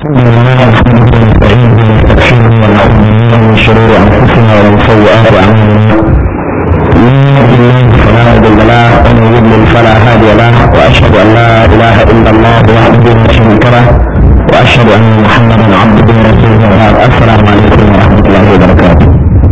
الحمد لله نحمده ونستعينه ونستغفره ونعوذ بالله من شرور انفسنا ومن سيئات اعمالنا من يهد الله فلا مضل له ومن يضلل فلا هادي له واشهد ان لا اله الا الله وحده لا شريك له واشهد ان محمدا عبده ورسوله وبعد السلام عليكم ورحمه الله وبركاته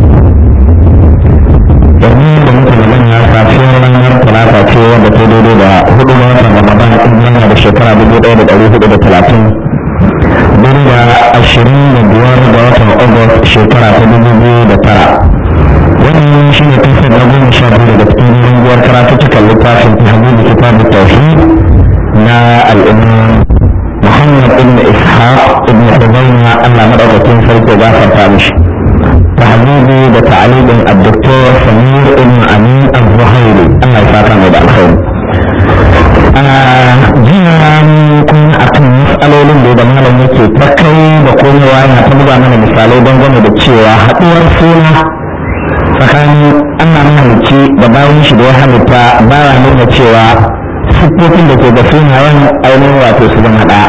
yanzu da muka magana safiyar ranar talata ce wadda ta daidai da hudu ga watan ramadan in yana da shekara dubu ɗaya da ɗari hudu da talatin daidai da ashirin da biyar da watan agust shekara ta dubu biyu da tara wannan shi ne kasar na goma sha biyu daga cikin runguwar karatuttukan littafin tahmidi kitab tauhid na al'umma muhammad ibn ishaq ibn huzaina allah madaukakin sarki ya gafarta mishi tahmidi da ta'alibin الدكتور سمير ابن امين الظهيري الله يسعدك da alkhairi jiya kun akan matsalolin da da malam yake ta kai da komewa yana ta buga mana misalai dangane da cewa haɗuwar suna tsakanin Allah mahalicci da bayan shi da ya halitta baya nuna cewa siffofin da ke da sunayen ainihin wato su zama ɗaya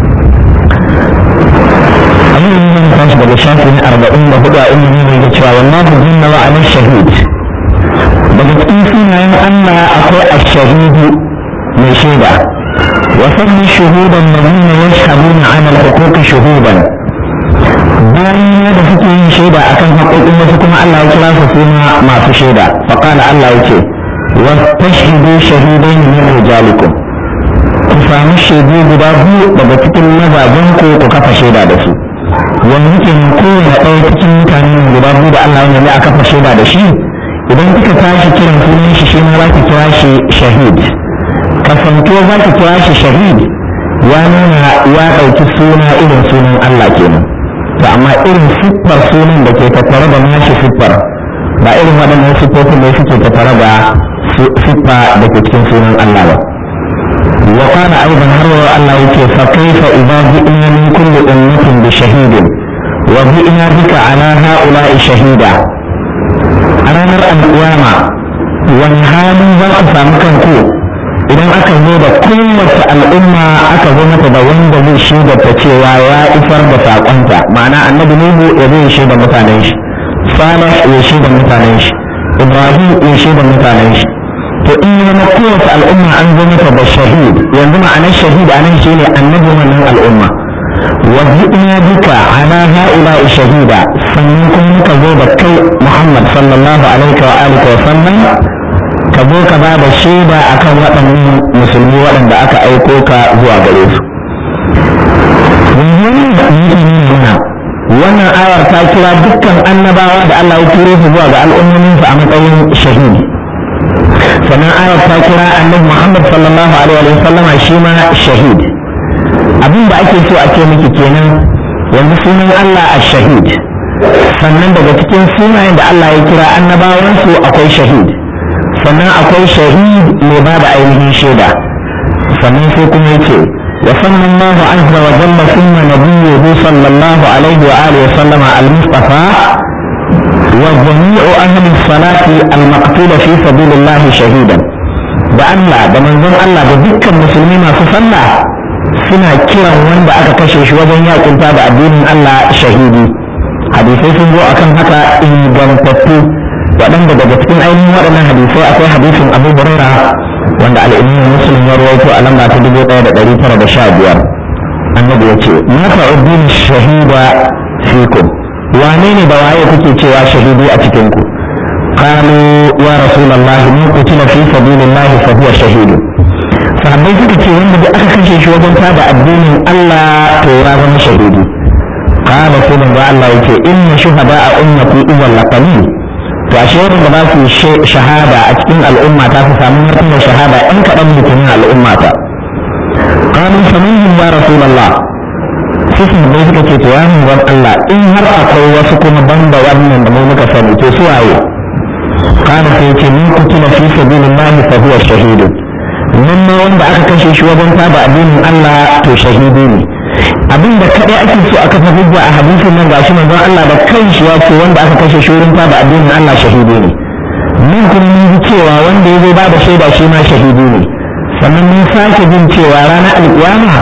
abin da zan tashi daga shafi na arba'in da hudu a inda ne da cewa wallahu jinna wa amin shahid daga cikin sunayen Allah akwai ash-shahidu mai shaida wa sanni shuhudan ladina yashhaduna 'ala al-huquq shuhudan bayan da suke yin shaida akan haƙoƙin wasu kuma Allah ya kira su suna masu shaida fa qala Allah yake wa tashhidu shahidain min rijalikum ku samu shaidu guda biyu daga cikin mazajen ku ku kafa shaida da su yanzu ke kowane ɗaya cikin mutanen guda biyu da Allah ya a kafa shaida da shi idan kika tashi kiran sunan shi shi ma za ki kira shi shahid kasantuwa za ki kira shi shahid ya nuna ya ɗauki suna irin sunan Allah kenan to amma irin siffar sunan da ke tattare da nashi siffar ba irin waɗannan siffofin da suke tattare da siffa da ke cikin sunan Allah ba وقال أيضا هو الله يكي فكيف إذا جئنا من كل أمة بشهيد وجئنا بك على هؤلاء شهيدا أنا نرى القيامة والحال ذات فامكنكو idan aka zo da kowace al'umma aka zo mata da wanda zai shaida ta cewa ya isar da saƙonta ma'ana annabi nuhu ya zai shaida mutanen shi salih ya shaida mutanen shi ibrahim ya shaida mutanen shi to in ya zama kowace al'umma an zo mata da shahid yanzu ma'anar shahid anan shine annabi wannan al'umma wa ji'na bika ala ha'ula'i shahida sannan kuma muka zo da kai Muhammad sallallahu alaihi wa alihi wa sallam ka zo ka ba da shaida akan waɗannan musulmi waɗanda aka aiko ka zuwa gare su wannan ayar ta kira dukkan annabawa da Allah ya turo su zuwa ga al'ummominsu a matsayin shahidi sannan ayar ta kira annabi Muhammad sallallahu alaihi wa sallama shi ma shahid abin da ake so a ce miki kenan yanzu sunan Allah ash-shahid sannan daga cikin sunayen da Allah ya kira annabawansu akwai shahid sannan akwai shahid mai ba da ainihin shaida sannan sai kuma yake wa sallallahu azza wa jalla thumma nabiyyuhu sallallahu alaihi wa alihi wa sallama al-mustafa وجميع أهل الصلاة المقتول في سبيل الله شهيدا da Allah da manzon Allah da dukkan musulmi masu sallah suna kiran wanda aka kashe shi wajen yakunta da addinin Allah shahidi hadisai sun zo akan haka ingantattu waɗanda daga cikin ainihin waɗannan hadisai akwai hadisin Abu Huraira wanda al-Imam Muslim ya rawaito a lamba ta dubu ɗaya da ɗari tara da sha biyar annabi ya ce ma ta'uddin shahida fikum wane ne da waye kuke cewa shahidi a cikin ku qalu ya rasulullah mun qutila fi sabilillah fa huwa shahid sahabbai suka ce wanda da aka kashe shi wajen tada addinin Allah to ya zama shahidi qala sai manzo Allah yake inna shuhada'a ummati idan laqalil to ashe wanda ba su shahada a cikin al'umma ta su samu martabar shahada in kaɗan mutum al'umma ta qalu faminhum ya rasulullah sai bai suka ce to ya manzon Allah in har akwai wasu kuma banda wannan da mu muka sani to su waye kana sai ce min kutila fi sabilillah fa huwa shahid nan ma wanda aka kashe shi wajen taba addinin Allah to shahidi ne abin da kadai ake so aka fa hujja a hadisin nan gashi manzon Allah da kanshi ya ce wanda aka kashe shi wurin taba addinin Allah shahidi ne min kuma mun ji cewa wanda ya zo ba da shaida shi ma shahidi ne sannan mun sake jin cewa ranar alƙiyama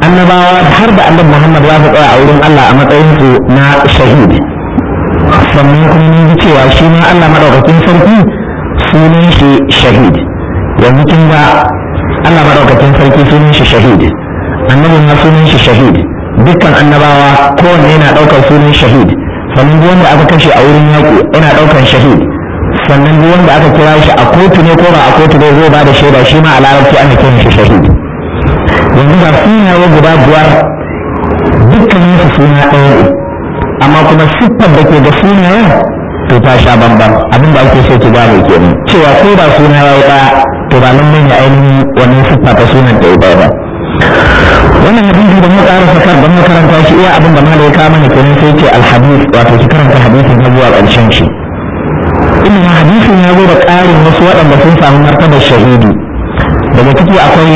annabawa har da annabi Muhammad za su tsaya a wurin Allah a matsayin su na shahid sannan kuma mun ji cewa shi ma Allah madaukakin sarki sunan shi shahid yanzu kin ga Allah madaukakin sarki sunan shi shahid annabi ma sunan shi shahid dukkan annabawa kowanne yana daukar sunan shahid sannan duk wanda aka kashe a wurin yaƙi yana daukar shahid sannan duk wanda aka kira shi a kotu ne ko ba a kotu ne zai ba da shaida shi ma a larabci ana kiran shi shahid yanzu ga sunaye guda biyar dukkanin su suna ɗaya ne amma kuma siffar da ke da sunayen to ta sha bambam abin da ake so ki gane kenan cewa ko da suna ya yi ɗaya to ba nan ne ainihin wannan siffa ta sunan ta yi ɗaya ba wannan hadisi da muka ƙara sakar don makaranta shi iya abin da ma da ya kama ne kenan sai ce alhadis wato ki karanta hadisin har zuwa ƙarshen shi inda hadisin ya zo da ƙarin wasu waɗanda sun samu martabar shahidi daga ciki akwai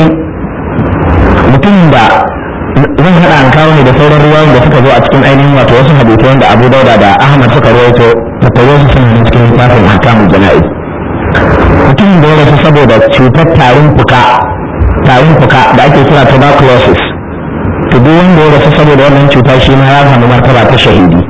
mutumin da zan haɗa an kawo ne da sauran ruwayoyin da suka zo a cikin ainihin wato wasu hadisai wanda abu dauda da ahmad suka rawaito tattaro su suna nan cikin littafin ahkamul jana'iz mutumin da ya rasu saboda cutar tarin fuka tarin fuka da ake kira tuberculosis to duk wanda ya rasu saboda wannan cuta shi ma ya samu martaba ta shahidi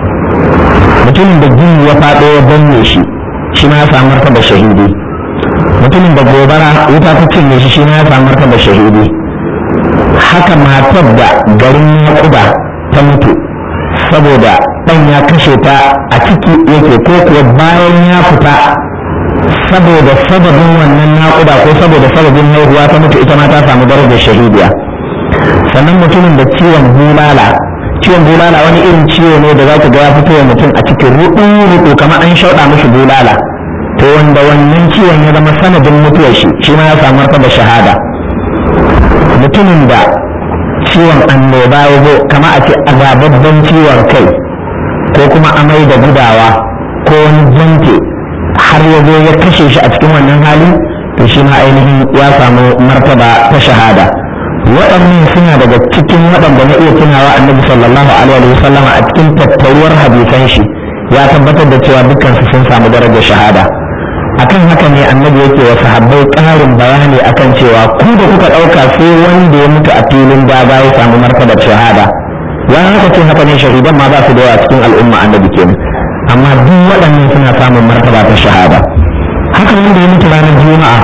mutumin da gini ya faɗo ya danne shi shi ma ya samu martaba shahidi mutumin da gobara wuta ta cinye shi shi ma ya samu martaba shahidi haka matar da garin naƙuda ta mutu saboda ɗan ya kashe ta a ciki yake ko kuwa bayan ya fita saboda sababin wannan naƙuda ko saboda sababin haihuwa ta mutu ita ma ta samu darajar shahidiya sannan mutumin da ciwon bulala ciwon bulala wani irin ciwo ne da za ka ga ya fito wa mutum a cikin ruɗu-ruɗu kamar an shauɗa mishi bulala to wanda wannan ciwon ya zama sanadin mutuwar shi shi ma ya samu martaba shahada mutumin da ciwon annoba ya zo kama a ce azababban ciwon kai ko kuma amai da gudawa ko wani jante har ya zo ya kashe shi a cikin wannan hali to shi ma ainihin ya samu martaba ta shahada waɗannan suna daga cikin waɗanda na iya tunawa annabi sallallahu alaihi wa sallam a cikin tattaruwar hadisan shi ya tabbatar da cewa dukkan su sun samu darajar shahada akan haka ne annabi yake wa sahabbai ƙarin bayani akan cewa ku da kuka ɗauka sai wanda ya mutu a filin daga ya samu martabar shahada ya haka ce haka ne shahidan ma ba su da yawa cikin al'umma annabi kenan amma duk waɗannan suna samun martaba ta shahada haka wanda ya mutu ranar juma'a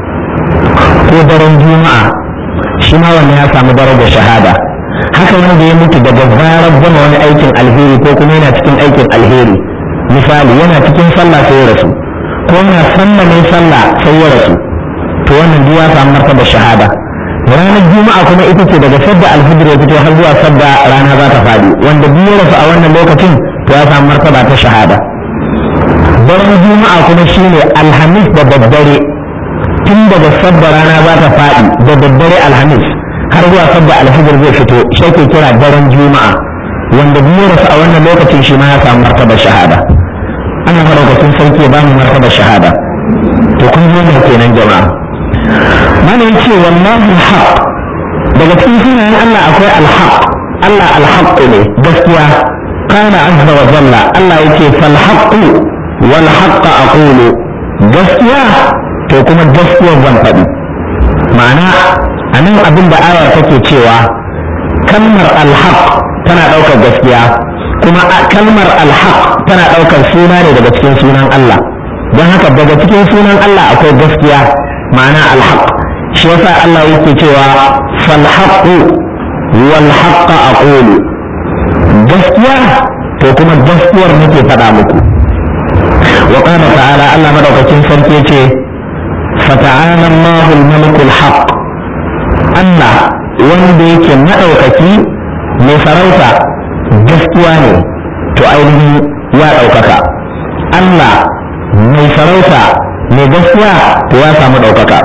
ko daren juma'a shi ma wannan ya samu darajar shahada haka wanda ya mutu daga zarar gama wani aikin alheri ko kuma yana cikin aikin alheri misali yana cikin sallah sai ya rasu ko yana sallah ne sallah sai ya rasu to wannan duk ya samu martaba shahada ranar juma'a kuma ita ce daga sadda alfijir ya fito har zuwa sadda rana za ta faɗi wanda duk ya rasu a wannan lokacin to ya samu martaba ta shahada daren juma'a kuma shine alhamis da daddare tun daga sadda rana za ta faɗi da daddare alhamis har zuwa sadda alfijir zai fito shi ke kira daren juma'a wanda duk ya rasu a wannan lokacin shi ma ya samu martaba shahada ana madaukakin sarki ya bamu martaba shahada to kun zo ne kenan jama'a mana yace wallahi alhaq daga cikin sunayen Allah akwai alhaq Allah alhaq ne gaskiya kana azza wa jalla Allah yake fal haqq wal haqq aqulu gaskiya to kuma gaskiyar zan faɗi ma'ana anan abin da aya take cewa kalmar alhaq tana ɗaukar gaskiya kuma kalmar alhaq tana ɗaukar suna ne daga cikin sunan Allah don haka daga cikin sunan Allah akwai gaskiya ma'ana alhaq shi yasa Allah yake cewa fal haqqu wal haqqa aqulu gaskiya to kuma gaskiyar nake faɗa muku wa qala ta'ala Allah madaukakin sarki ce fata'ala Allahul malikul haqq Allah wanda yake madaukaki mai sarauta gaskiya ne to ainihin ya ɗaukaka Allah mai sarauta mai gaskiya to ya samu ɗaukaka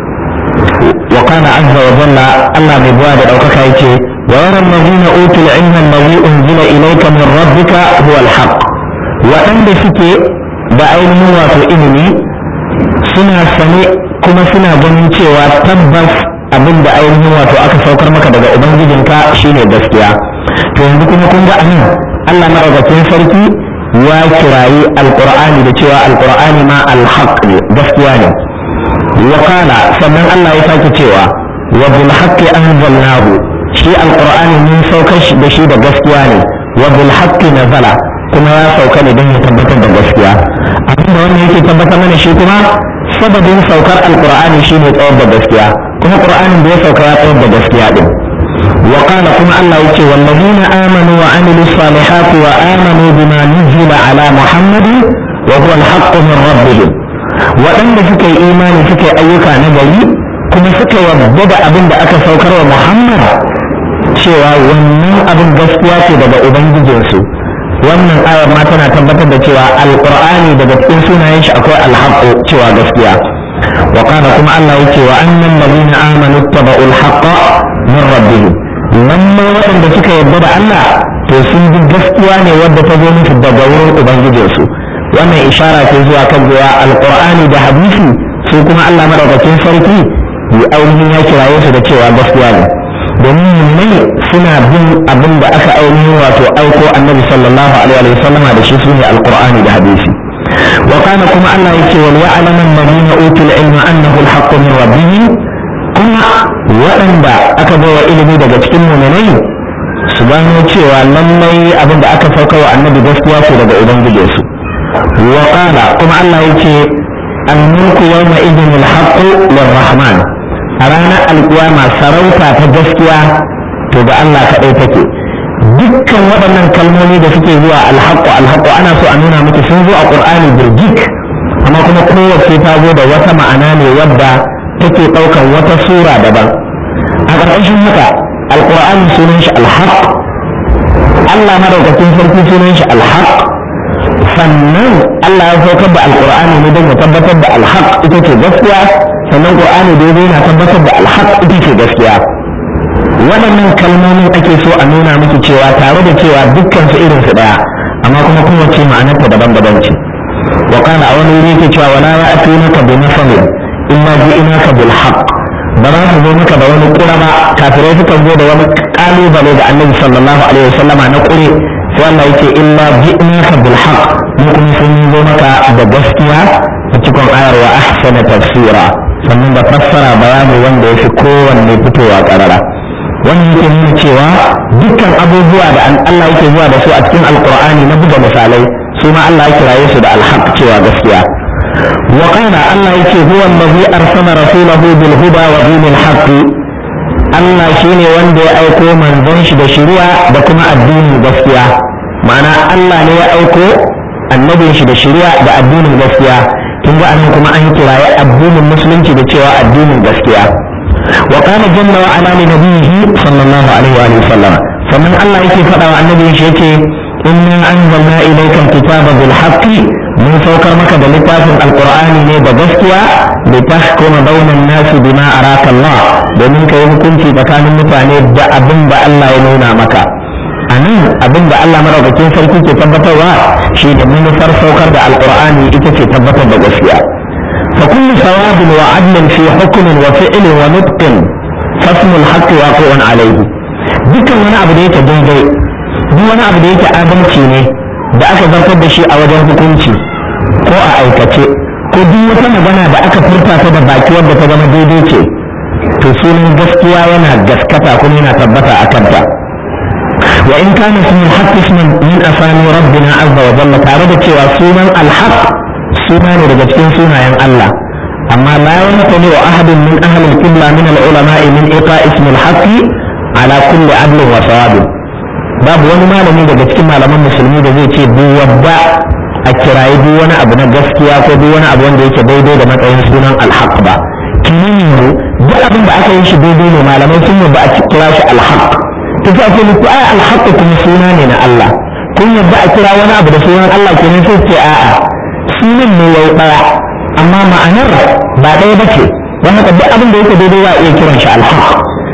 wa kana azza wa jalla Allah mai buwa da ɗaukaka yake wa yara allazina utul ilma allazi unzila ilayka min rabbika huwa alhaq waɗanda suke da ainihin wato ilimi suna sane kuma suna ganin cewa tabbas abin da ainihin wato aka saukar maka daga ubangijinka shine gaskiya to yanzu kuma kun ga anan Allah madaukakin sarki ya kirayi alqur'ani da cewa alqur'ani ma alhaq ne gaskiya ne wa qala sannan Allah ya sake cewa wa bil haqqi anzalnahu shi alqur'ani mun saukar da shi da gaskiya ne wa bil haqqi nazala kuma ya sauka ne don ya tabbatar da gaskiya abinda wannan yake tabbatar mana shi kuma sababin saukar alqur'ani shine tsawar da gaskiya kuma qur'anin da ya sauka ya tsawar da gaskiya din wa qala kuma Allah yake wallazina amanu wa amilus salihati wa amanu bima nuzila ala muhammadin wa huwa al-haqqu min rabbihim waɗanda suka yi imani suka yi ayyuka na gari kuma suka yarda da abin da aka saukar wa muhammad cewa wannan abin gaskiya ce daga ubangijinsu wannan ayar ma tana tabbatar da cewa alqur'ani daga cikin sunayen shi akwai alhaqqu cewa gaskiya wa kana kuma Allah yake wa annal ladina amanu tabau alhaqqa min rabbihim lamma waɗanda suka yarda da Allah to sun bi gaskiya ne wadda ta zo musu daga wurin ubangijinsu wannan ishara ce zuwa kan cewa alqur'ani da hadisi su kuma Allah madaukakin sarki yi ainihin ya kiraye su da cewa gaskiya ne domin mummai suna bin abin da aka ainihin wato aiko annabi sallallahu alaihi wa sallama da shi sune alqur'ani da hadisi wa kana kuma Allah yake wal ya'lamu alladhina utul ilma annahu alhaqqu min rabbihim kuma waɗanda aka bawa ilimi daga cikin mu'minai su gano cewa lallai abin da aka sauka wa annabi gaskiya ce daga ubangijinsu wa kana kuma Allah yake al-mulku yawma idhin al-haqqu lirrahman a ranar alkiyama sarauta ta gaskiya to ga Allah kaɗai take dukkan waɗannan kalmomi da suke zuwa alhaƙu alhaƙu ana so a nuna miki sun zo a ƙur'ani birgik amma kuma kowace ta zo da wata ma'ana ne wadda take ɗaukar wata sura daban a ƙarƙashin haka alƙur'ani sunan shi alhaƙ Allah madaukakin sarki sunan shi alhaƙ sannan Allah ya saukar da alƙur'ani ne don ya tabbatar da alhaƙ ita ce gaskiya sannan qur'ani da yana tabbatar da alhaq ita ce gaskiya waɗannan kalmomin ake so a nuna miki cewa tare da cewa dukkan su irin su daya amma kuma kowace ma'anarta daban-daban ce wa kana a wani wuri yake cewa wala ya'tunaka bi masalin illa ji'inaka bil haqq ba za su zo maka da wani kura ba kafirai sukan zo da wani kalubale da annabi sallallahu alaihi wasallama na kure sai Allah yake illa ji'inaka bil haqq mu kuma sun zo maka da gaskiya a cikin ayar wa ahsana tafsira sannan da fassara bayani wanda ya fi kowanne fitowa karara wannan yake nuna cewa dukkan abubuwa da Allah yake zuwa da su a cikin alkur'ani na buga misalai su ma Allah ya kiraye su da alhaq cewa gaskiya wa qala Allah yake huwa allazi arsala rasulahu bil huda wa dinil haqq Allah shine wanda ya aiko manzon shi da shari'a da kuma addinin gaskiya ma'ana Allah ne ya aiko annabin shi da shari'a da addinin gaskiya kin ga anan kuma an kiraye addinin musulunci da cewa addinin gaskiya wa qala jalla wa ala li nabiyhi sallallahu alaihi wa alihi wasallam sannan Allah yake faɗa wa annabi shi yake inna anzalna ilayka alkitaba bil haqqi mun saukar maka da littafin alqur'ani ne da gaskiya li tahkuma bainan nasi bima araka Allah domin kai hukunci tsakanin mutane da abin da Allah ya nuna maka a nan abin da Allah maraukakin sarki ke tabbatarwa shi da manufar saukar da alkur'ani ita ce tabbatar da gaskiya fa kullu sawabin wa adlin fi hukmin wa fi'lin wa nutqin fasmu al-haqq waqi'un alayhi dukkan wani abu da yake daidai duk wani abu da yake adalci ne da aka zartar da shi a wajen hukunci ko a aikace ko duk wata magana da aka furta ta da baki wadda ta zama daidai ce to sunan gaskiya yana gaskata kuma yana tabbata a kanta وإن كان اسم الحق اسما من أسامي ربنا عز وجل تعرض cewa sunan الحق suna ne daga cikin sunayen Allah amma la yantani wa ahadun min ahli al-qibla min al-ulama min iqa ism al-haqq ala kulli adl wa sawab babu wani malami daga cikin malaman musulmi da zai ce duk wadda a kirayi duk wani abu na gaskiya ko duk wani abu wanda yake daidai da matsayin sunan al-haq ba kinin yanzu duk abin da aka yi shi daidai ne malamai sun yadda a kira shi al-haq ta ce ake nufi ai alhaƙu kuma suna ne na Allah kun yadda a kira wani abu da sunan Allah ke sai ce a'a sunan ne yau ɗaya amma ma'anar ba ɗaya ba ce don haka duk abin da yake daidai za a iya kiran shi alhaq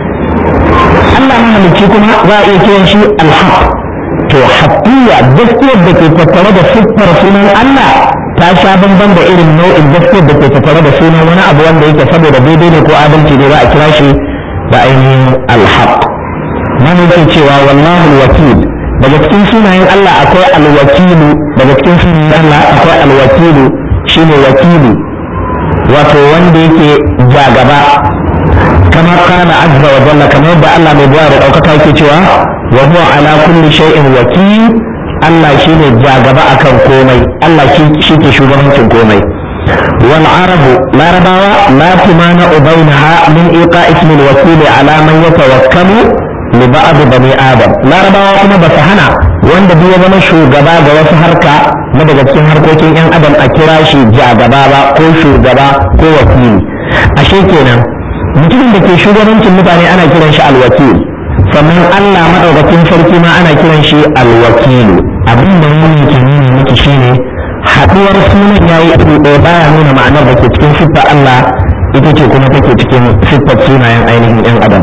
Allah mahalicci kuma za a iya kiran shi alhaq to haƙiya gaskiyar da ke tattare da siffar sunan Allah ta sha bamban da irin nau'in gaskiyar da ke tattare da sunan wani abu wanda yake saboda daidai ne ko adalci ne za a kira shi da ainihin alhaq mana yake cewa wallahu wakil daga cikin sunayen Allah akwai alwakilu daga cikin sunayen Allah akwai alwakilu shine wakilu wato wanda yake ja gaba kama kana azza wa jalla kamar yadda Allah mai buwa da ɗaukaka yake cewa wa huwa ala kulli shay'in wakil Allah shine jagaba akan komai Allah shi ke shugabancin komai wal arabu larabawa la tumana bainaha min iqa ismi al wakil ala man yatawakkalu li ba'd bani adam larabawa kuma ba su hana wanda duk ya zama shugaba ga wasu harka na daga cikin harkokin yan adam a kira shi jagaba ba ko shugaba ko wakili ashe kenan mutumin da ke shugabancin mutane ana kiran shi alwakil sannan Allah maɗaukakin sarki ma ana kiran shi alwakilu abin da nuni ke nuna miki shine haɗuwar sunan yayi iri ɗaya baya nuna ma'anar da ke cikin siffar Allah ita ce kuma take cikin siffar sunayen ainihin yan adam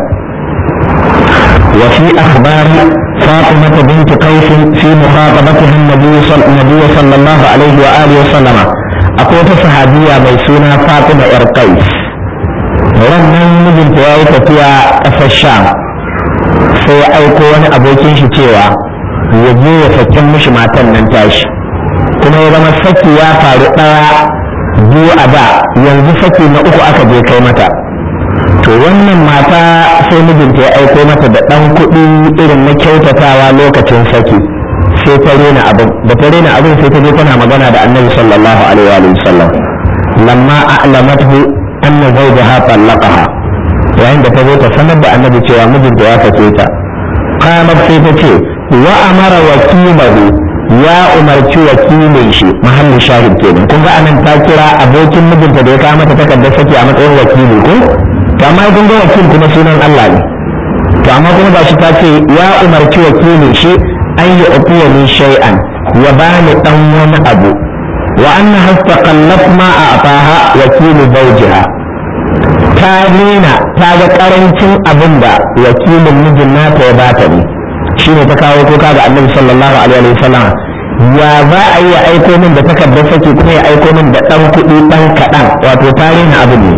وفي أخبار فاطمة بنت قيس في مخاطبتها النبي صلى, النبي صلى الله عليه وآله وسلم أقول صحابية ميسونة فاطمة إرقيس wannan mijinta ya yi tafiya ƙasar sham sai ya aiko wani abokin shi cewa ya je ya sakin mishi matan nan tashi kuma ya zama saki ya faru ɗaya biyu a da yanzu saki na uku aka je kai mata to wannan mata sai mijinta ya aiko mata da ɗan kuɗi irin na kyautatawa lokacin saki sai ta rena abin da ta rena abin sai ta je tana magana da annabi sallallahu alaihi wa sallam lamma a'lamathu anna zawjaha talaqaha yayin da ta zo ta sanar da annabi cewa mijinta ya sake ta qamat sai ta ce wa amara wakilahu ya umarci wakilin shi mahallin shahid kenan kun ga anan ta kira abokin mijinta da ya kawo mata takardar saki a matsayin wakili ko to amma kun ga wakil kuma sunan Allah ne to amma kuma ba shi ta ce ya umarci wakilin shi an yi ufiya min shay'an ya bani dan wani abu wa anna hastaqallat ma a'taha wakilu zawjiha ta nuna ta ga karancin abin da wakilin mijin nata ya bata ne shine ta kawo kuka ga annabi sallallahu alaihi wa sallam ya za a yi aiko min da takardar saki kuma ya aiko min da dan kuɗi dan kaɗan wato ta rena abin ne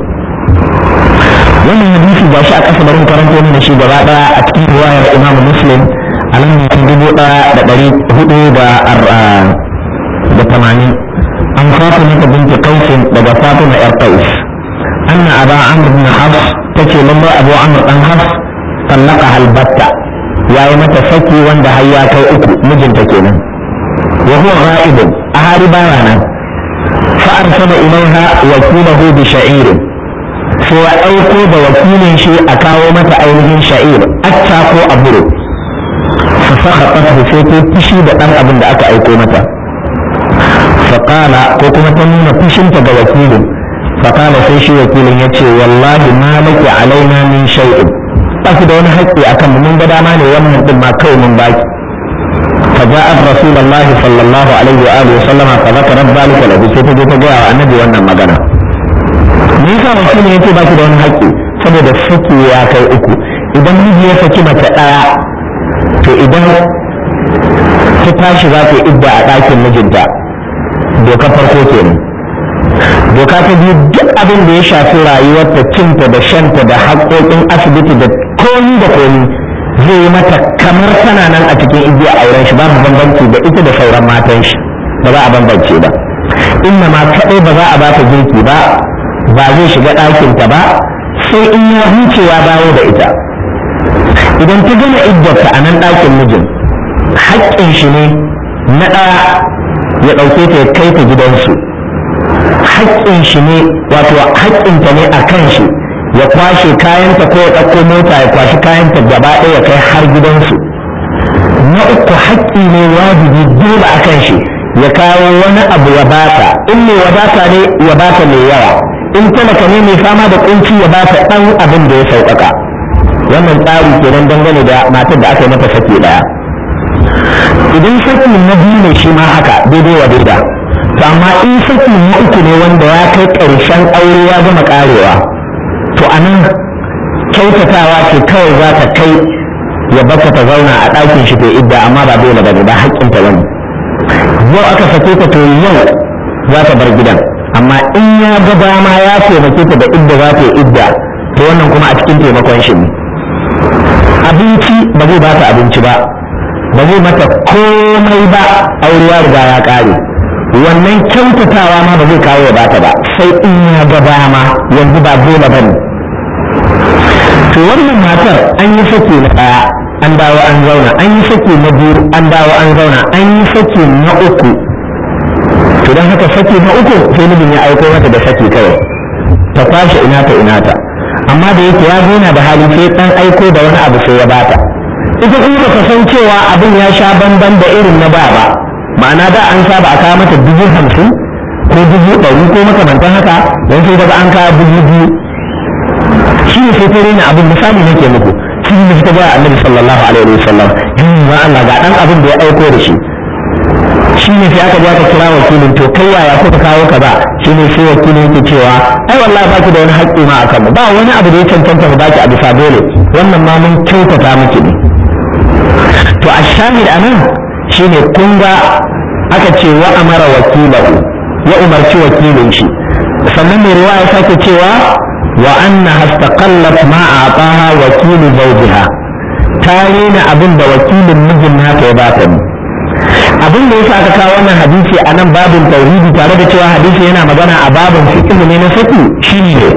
wannan hadisi ga shi a ƙasa barin karanto mana shi gaba ɗaya a cikin riwayar imamu muslim a nan mutum dubu ɗaya da ɗari hudu da da tamanin an fatima ta binti qaisin daga fatima yar qais anna aba amr bin hafs tace lallai abu amr dan hafs tallaka halbatta yayi mata saki wanda har ya kai uku mijinta kenan wa huwa ghaibun a hari baya nan fa arsala ilaiha wakilahu bi sha'irin sai ya aiko da wakilin shi a kawo mata ainihin sha'ir acca ko aburo fa sakhatat sai ta fushi da dan abin da aka aiko mata fa qala ko kuma ta nuna fushinta ga wakilin fa qala sai shi wakilin yace wallahi ma laki alaina min shay'in ba da wani haƙƙi akan mu mun ga dama ne wannan din ma kawai mun baki فجاءت رسول الله صلى الله عليه وآله وسلم فذكرت ذلك له سيتجي تجاه النبي wannan magana me yasa wakili yake baki da wani haƙƙi saboda saki ya kai uku idan miji ya saki mace ɗaya to idan ta tashi za ta idda a ɗakin mijinta doka farko kenan doka ta biyu duk abin da ya shafi rayuwarta cinta da shanta da haƙoƙin asibiti da komi da komi zai yi mata kamar tana nan a cikin igiya auren shi babu bambanci da ita da sauran matan shi ba za a bambance ba inna ma kaɗai ba za a ba ta girki ba ba zai shiga ɗakinta ba sai in ya huce ya dawo da ita idan ta gama iddarta a nan ɗakin mijin haƙƙin shi ne na ɗaya ya ɗauke ta ya kai ta gidansu haƙƙin shi ne wato haƙƙinta ne a kan shi ya kwashe kayanta ko ya ɗauko mota ya kwashi kayanta gaba ɗaya ya kai har gidansu na uku haƙƙi ne wajibi dole a kan shi ya kawo wani abu ya bata in mai wadata ne ya bata mai yawa in talaka ne mai fama da kunci ya bata ɗan abin da ya sauƙaƙa wannan tsari kenan dangane da matar da aka yi mata saki ɗaya idan saki na biyu ne shi ma haka daidai wa daida to amma in saki na uku ne wanda ya kai ƙarshen aure ya gama ƙarewa to a nan kyautatawa ce kawai za ta kai ya baka ta zauna a ɗakin shi ta idda amma ba dole ba ba haƙƙin ta bane yau aka sake ta to yau za ta bar gidan amma in ya ga dama ya taimake ta da idda za ta yi idda to wannan kuma a cikin taimakon shi ne abinci ba zai ba ta abinci ba ba zai mata komai ba aure ya riga ya ƙare wannan kyautatawa ma ba zai kawo ya bata ba sai in ya ga dama yanzu ba dole ba ne to wannan matar an yi saki na ɗaya an dawo an zauna an yi saki na biyu an dawo an zauna an yi saki na uku to don haka saki na uku sai mijin ya aiko mata da saki kawai ta kwashe ina ta ina ta amma da yake ya zauna da hali sai dan aiko da wani abu sai ya bata ita kuma ba san cewa abin ya sha bamban da irin na ba ba ma'ana da an saba a kawo mata dubu hamsin ko dubu ɗari ko makamantan haka don sai daga an kawo dubu biyu shi ne sai ta rena abin misali nake muku shi ne ta ga annabi sallallahu alaihi wa sallam yin ma Allah ga dan abin da ya aiko da shi shi ne sai aka je aka kira wakilin to kai yaya kuka kawo ka ba shi ne sai wakilin yake cewa ai wallahi baki da wani haƙƙi ma akan mu ba wani abu da ya cancanta mu baki a bisa dole wannan ma mun kyautata miki ne to a shahid anan shine kun ga aka ce wa amara wakilahu ya umarci wakilin shi sannan mai ruwa ya sake cewa wa anna hastaqallat ma ataha wakilu zawjiha ta rena abin da wakilin mijin nata ya bata ne abin da yasa aka kawo wannan hadisi a nan babin tauhidi tare da cewa hadisi yana magana a babin fiqh ne na saki shine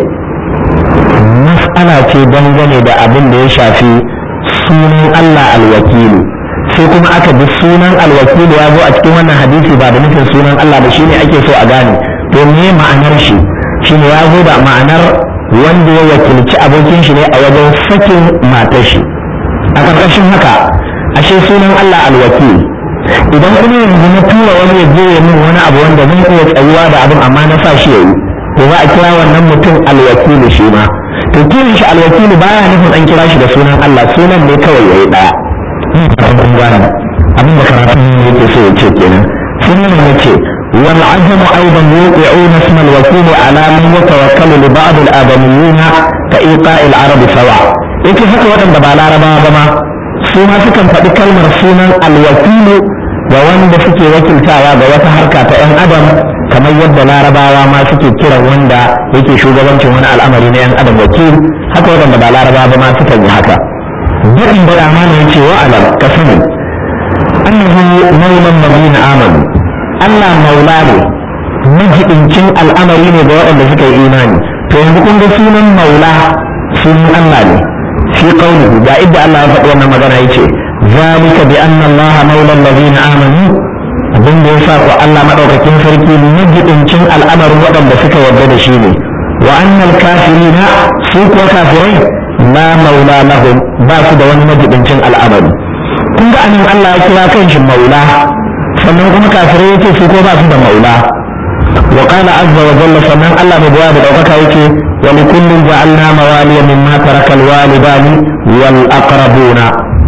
mas'ala ce dangane da abin da ya shafi sunan Allah alwakilu sai kuma aka bi sunan alwakilu ya zo a cikin wannan hadisi ba da nufin sunan Allah ba shine ake so a gane to me ma'anar shi shine ya zo da ma'anar wanda ya wakilci abokin shi ne a wajen sakin matar shi a ƙarƙashin haka ashe sunan Allah alwakil idan kuma yanzu na tura wani ya je ya min wani abu wanda zan iya tsayuwa da abin amma na sa shi yayi to za a kira wannan mutum alwakilu shi ma to kiran shi alwakilu baya nufin an kira shi da sunan Allah sunan ne kawai yayi daya kun gane abin da karatun yake so ya ce kenan sunan ya ce wal ajamu aidan yuqi'una isma al-wakil ala man yatawakkalu li ba'd al-adamiyyin ka iqa'i al-arab sawa yake haka waɗanda ba larabawa ba ma su ma sukan faɗi kalmar sunan alwakilu ga wanda suke wakiltawa ga wata harka ta 'yan adam kamar yadda larabawa ma suke kiran wanda yake shugabancin wani al'amari na 'yan adam wakil haka waɗanda ba larabawa ba ma sukan yi haka daɗin da amana ya ce wa alam ka sani annahu maulan madina amanu Allah maula ne majibincin al'amari ne ga waɗanda suka yi imani to yanzu kun ga sunan maula sunan Allah ne في قوله دا إدى الله يفعل وانا مغانا يتي ذلك بأن الله مولى الذين آمنوا abin da ya sa ku Allah madaukakin sarki majibincin al'amarin waɗanda suka yarda da shi ne wa annal kafirina su kuwa kafirai la maula lahum ba su da wani majibincin al'amari kun ga anan Allah ya kira kan shi maula sannan kuma kafirai yace su ko ba su da maula wa qala azza wa jalla sannan Allah mai da daukaka yake ولكل جعلنا موالي مما ترك الوالدان والأقربون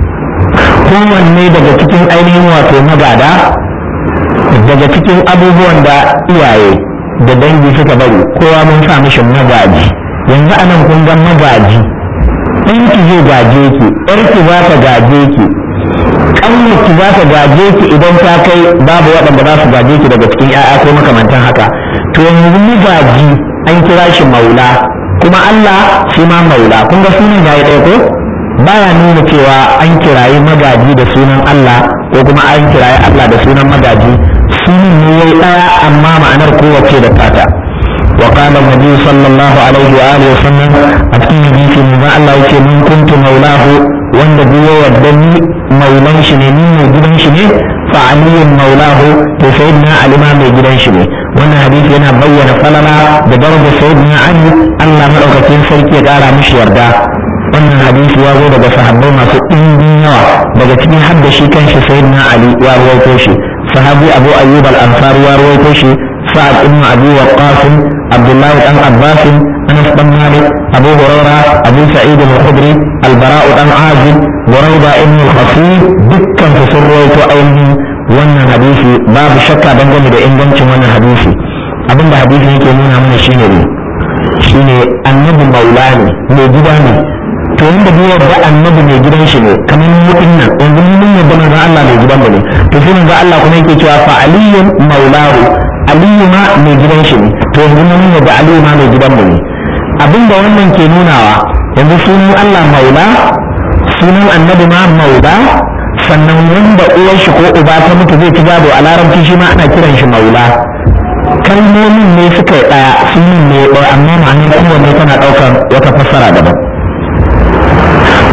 kowanne daga cikin ainihin wato magada daga cikin abubuwan da iyaye da dangi suka bari kowa mun sa mishi magaji yanzu anan kun ga magaji ɗanki zai gaje ki ƴarki za ta gaje ki ƙanwarki za ta gaje ki idan ta kai babu waɗanda za su gaje ki daga cikin 'ya'ya ko makamantan haka to yanzu magaji an kira shi maula kuma Allah shi ma maula kun ga sunan yayi ɗaya ko baya nuna cewa an kirayi magaji da sunan Allah ko kuma an kirayi Allah da sunan magaji sunan ne yayi ɗaya amma ma'anar kowace da fata wa qala nabi sallallahu alaihi wa alihi wasallam a cikin hadisi ne Allah yake mun kuntu maulahu wanda duk ya yarda ni maulan shi ne ni mai gidan shi ne fa aliyun maulahu to sayyidina alima mai gidan shi ne wannan hadisi yana bayyana falala da darajar sayyidina ali Allah madaukakin sarki ya kara mishi yarda wannan hadisi ya zo daga sahabbai masu ɗimbin yawa daga cikin hadda shi kanshi sayyidina ali ya rawaito shi sahabi abu ayyub al-ansari ya rawaito shi sa'ad ibn abi waqqas abdullahi dan abbas anas dan malik abu huraira abu sa'id al-khudri al-bara' dan azib burayda ibn al-khafif dukkan su sun rawaito ainihin wannan hadisi babu shakka dangane da ingancin wannan hadisi abinda hadisi yake nuna mana shine ne shine annabi maula ne mai gida ne to wanda bai yarda annabi mai gidan shi ne kamar mutum nan yanzu mun yarda manzo Allah mai gidan mu ne to sai manzo Allah kuma yake cewa fa aliyyun maulahu aliyu ma mai gidan shi ne to yanzu mun yarda aliyu ma mai gidan mu ne abinda wannan ke nunawa yanzu sunan Allah maula sunan annabi ma maula sannan wanda uwar shi ko uba ta mutu zai ci gado a larabci shi ma ana kiran shi maula kalmomin ne suka yi ɗaya sunan ne ɗaya amma ma'anar kowanne tana ɗaukar wata fassara daban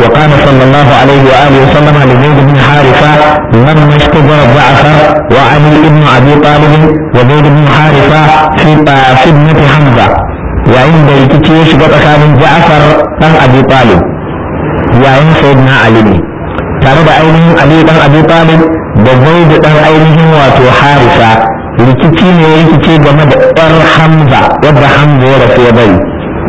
وقال صلى الله عليه وآله وسلم لزيد بن حارثة لما اشتجر جعفر وعلي بن أبي طالب وزيد بن حارثة في في ابنة حمزة وعند يكتشف كان جعفر بن أبي طالب وعند سيدنا علي tare da ainihin Ali dan Abi Talib da Zaid dan ainihin wato Harisa rikici ne rikici game da ɗan Hamza wadda Hamza ya rasu ya bari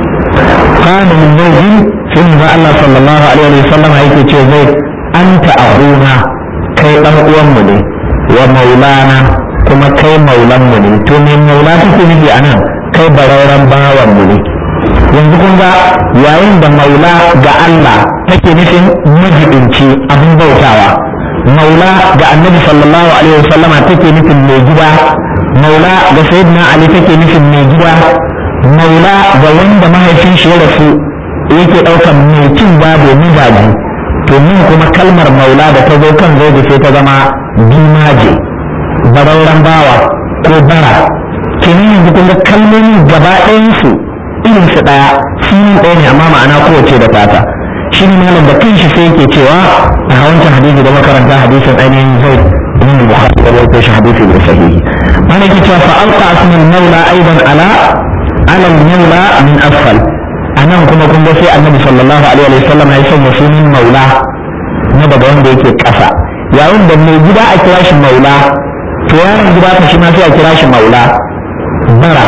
kana min zaujin sai manzo Allah sallallahu alaihi wa sallam yake ce zai anta akhuna kai dan uwan mu ne wa maulana kuma kai maulan mu ne to me maula take nufi anan kai barauran bawan mu ne yanzu kun ga yayin da maula ga Allah take nufin majibinci abin bautawa maula ga annabi sallallahu alaihi wa sallama take nufin mai gida maula ga sayyidina ali take nufin mai gida maula ga wanda mahaifin shi ya rasu yake ɗaukar mai cin gado mizaji to min kuma kalmar maula da ta zo kan zai sai ta zama bimaje barauran bawa ko bara kenan yanzu kun ga kalmomi gaba ɗayansu irin su ɗaya sunan ɗaya ne amma ma'ana kowace da fata shi ne malam da kanshi sai yake cewa a wancan hadisi da makaranta hadisin ainihin zai ibn bukhari da rawaito shi hadisi da sahihi mana yake cewa fa alqa asmul maula aidan ala ala maula min asfal anan kuma kun ga sai annabi sallallahu alaihi wa sallam ya sanya sunan maula na daga wanda yake ƙasa yayin da mai gida a kira shi maula to yaron gida ka shi ma sai a kira shi maula bara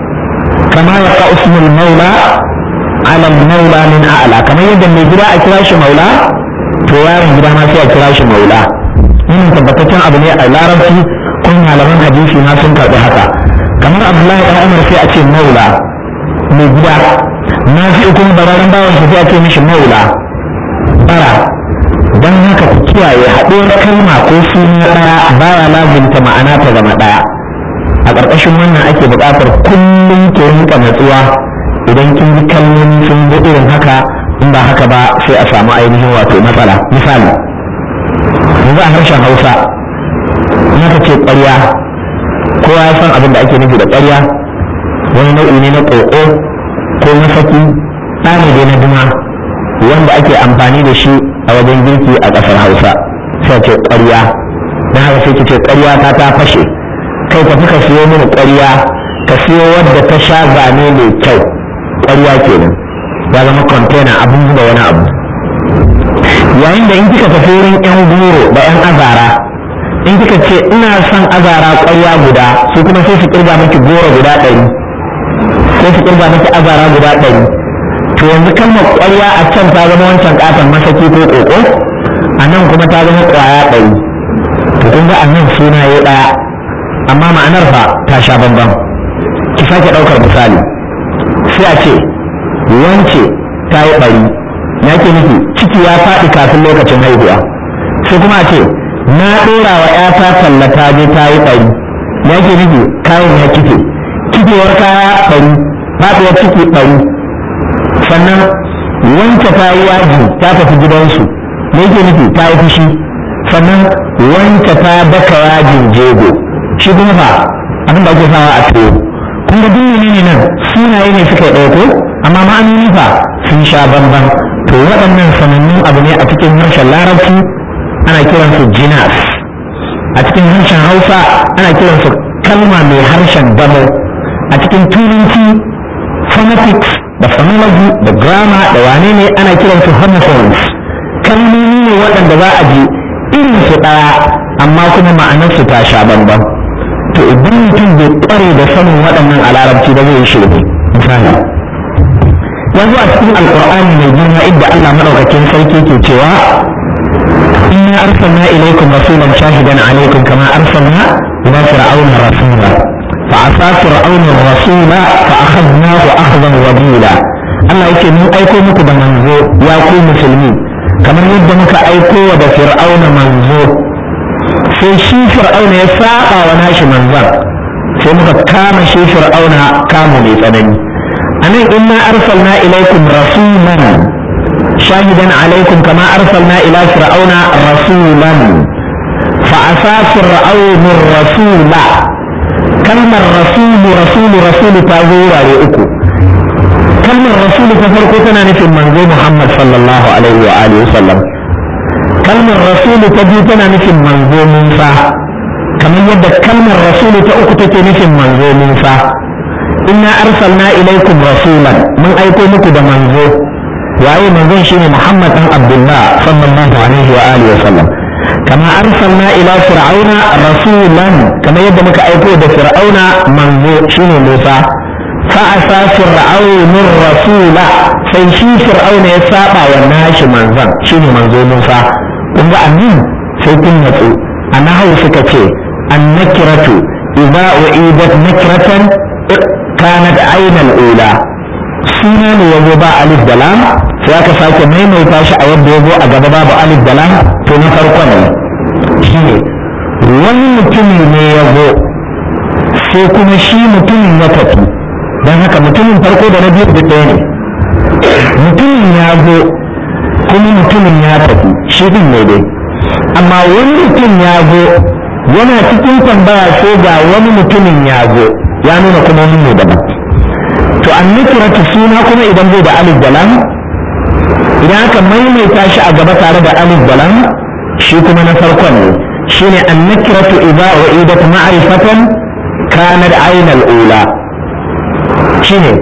kama ya ka usmul maula ala maula min a'la kamar yadda mai gida a kira shi maula to yaron gida ma sai a kira shi maula wannan tabbataccen abu ne a larabci kun malaman hadisi ma sun karɓi haka kamar abdullahi dan umar sai a ce maula mai gida na fi kuma bararen bawan sai a ce mishi maula bara don haka ku kiyaye haɗuwar kalma ko suna ɗaya baya lazimta ma'ana ta zama ɗaya a ƙarƙashin wannan ake buƙatar kullum ki rinka natsuwa idan kin ji kalmomi sun zo irin haka in ba haka ba sai a samu ainihin wato matsala misali yanzu a harshen hausa in aka ce ƙwarya kowa ya san abin da ake nufi da ƙwarya wani nau'i ne na ƙoƙo ko masaki ɗani dai na duma wanda ake amfani da shi a wajen girki a ƙasar hausa sai ce ƙwarya don haka sai ki ce ƙwarya ta ta fashe kai tafi ka siyo mini ƙwarya ka siyo wadda ta sha zane mai kyau ƙwarya kenan ya zama kwantena abin da wani abu yayin da in kika tafi wurin yan goro da yan azara in kika ce ina son azara ƙwarya guda su kuma sai su kirga miki goro guda ɗari sai su kirga miki azara guda ɗari to yanzu kalmar ƙwarya a can ta zama wancan ƙaton masaki ko ƙoƙo a nan kuma ta zama ƙwaya ɗari to kun ga a nan suna ya ɗaya amma ma'anar fa ta sha bambam ki sake ɗaukar misali sai a ce wance ta yi ɓari ya ke nufi ciki ya faɗi kafin lokacin haihuwa sai kuma a ce na ɗora wa ‘yata talla ta je ta yi ɓari ya ke nufi kayan ya kife kifewar kaya ɓari faɗuwar ciki ɓari sannan wance ta yi yaji ta tafi gidansu me yake nufi ta yi fushi sannan wance ta daka yajin jego shi kuma fa abin da ake sawa a tuwo kun ga duk ne nan sunaye ne suka yi ɗauko amma ma'anoni fa sun sha bamban to waɗannan sanannun abu ne a cikin harshen larabci ana kiransu jinas a cikin harshen hausa ana kiransu kalma mai harshen damo a cikin turanci phonetics da phonology da grammar da wane ne ana kiransu homophones kalmomi ne waɗanda za a ji irin su ɗaya amma kuma ma'anarsu ta sha bambam to idan mutum bai kware da sanin waɗannan a larabci ba zai yi shirme misali yanzu a cikin alkur'ani mai girma inda Allah madaukakin sarki ke cewa inna arsalna ilaykum rasulan shahidan alaykum kama arsalna ila fir'auna rasula fa asa fir'auna rasula fa akhadnahu akhdan wabila Allah yake mun aiko muku da manzo ya ku musulmi kamar yadda muka aiko wa da fir'auna manzo sai shi fir'auna ya saba wa nashi manzan sai muka kama shi fir'auna kamu mai tsanani anan inna arsalna ilaikum rasulan shahidan alaikum kama arsalna ila fir'auna rasulan fa asa fir'aunu rasula kalmar rasulu rasulu rasulu ta zo wurare uku kalmar rasulu ta farko tana nufin manzo muhammad sallallahu alaihi wa alihi wasallam kalmar rasulu ta biyu tana nufin manzo musa kamar yadda kalmar rasulu ta uku take nufin manzo musa inna arsalna ilaikum rasulan mun aiko muku da manzo waye manzon shine muhammad dan abdullah sallallahu alaihi wa alihi wasallam kama arsalna ila fir'auna rasulan kamar yadda muka aiko da fir'auna manzo shine musa fa'asa fir'aunur rasula sai shi fir'auna ya saba wa nashi manzon shine manzo musa kun ga annin sai kun natsu a nahawu suka ce annakiratu idza u'idat nakratan kanat ainal ula suna ne yazo ba alif da lam sai aka sake maimaita shi a yadda yazo a gaba babu alif da lam to na farkon ne shine wani mutumi ne yazo sai kuma shi mutumin ya tafi don haka mutumin farko da na biyu da ɗaya ne mutumin ya zo kuma mutumin ya tafi shi din ne dai amma wani mutum ya zo yana cikin tambaya sai ga wani mutumin ya zo ya nuna kuma wani ne daban to an nukiratu suna kuma idan zai da alif dalam idan aka maimaita shi a gaba tare da alif dalam shi kuma na farkon ne shine an nukiratu idza u'idat ma'rifatan kanat ainal ula shine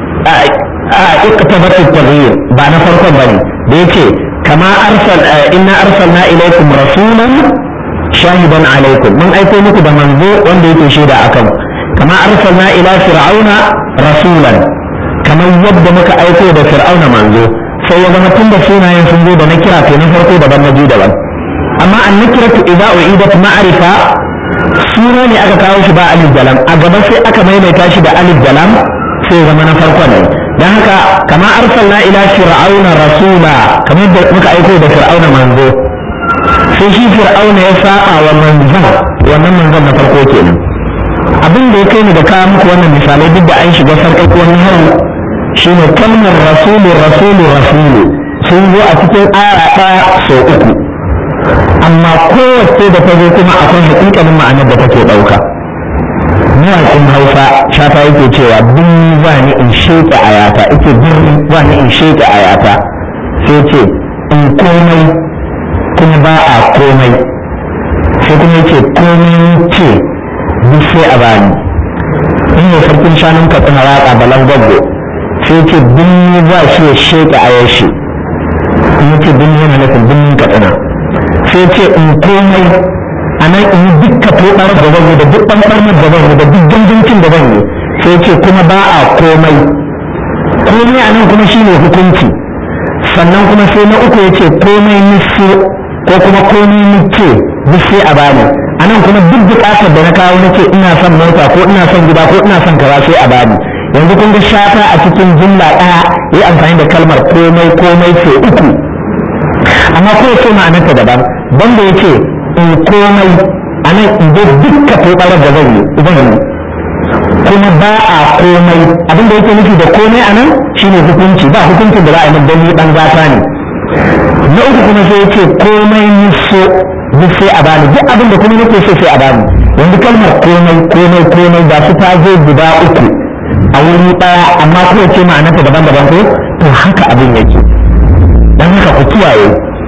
a iktabat at-taghyir ba na farkon bane da yake kama arsal inna arsalna ilaykum rasulan shahidan alaykum mun aiko muku da manzo wanda yake shaida akan kama arsalna ila fir'auna rasulan kamar yadda muka aiko da fir'auna manzo sai ya zama tun da sunayen sun zo da na kira to na farko daban na biyu daban amma an nakiratu idza u'idat ma'rifa suna ne aka kawo shi ba alif dalam a gaba sai aka maimaita shi da alif dalam sai zama na farko ne dan haka kama arsalna ila fir'auna rasula kamar da muka aiko da fir'auna manzo sai shi fir'auna ya saba wa manzon wannan manzon na farko kenan abin da ya kai ni da kawo muku wannan misalai duk da an shiga sarƙaƙi wani hau shine kalmar rasulu rasulu rasulu sun zo a cikin aya ɗaya sau uku amma kowace da ta zo kuma akwai haƙiƙanin ma'anar da take ɗauka mawaƙin hausa shafa yake cewa bin za ni in sheƙe ayata ita bin za ni in sheƙe ayata sai ce in komai kuma ba a komai sai kuma yake komai ce duk sai a bani in ne sarkin shanun katsina waƙa balan gwaggo sai ce bin za shi ya sheƙe ayar shi in yace bin yana nufin bin katsina sai ce in komai a nan in yi dukka tobar da zan yi da duk ɓanɓarmar da zan yi da duk gangancin da zan yi sai ce kuma ba a komai komai a nan kuma shine hukunci sannan kuma sai na uku ya ce komai nufi ko kuma komai nufi duk sai a bani a nan kuma duk buƙatar da na kawo na ce ina son mota ko ina son gida ko ina son kaza sai a bani yanzu kun ga shata a cikin jumla ɗaya yi amfani da kalmar komai komai sai uku amma ko ce ma'anarta daban banda ya ce in komai a nan in je dukka tobarar da zan yi zan yi kuma ba a komai abin da yake nufi da komai a nan shine hukunci ba hukuncin da za a yi don ni dan gata ne na uku kuma sai ya ce komai niso duk sai a bani duk abin da kuma nake so sai a bani yanzu kalmar komai komai komai ba su ta zo guda uku a wuri ɗaya amma kuma ce ma'anarta daban-daban ko to haka abin yake dan haka ku kiyaye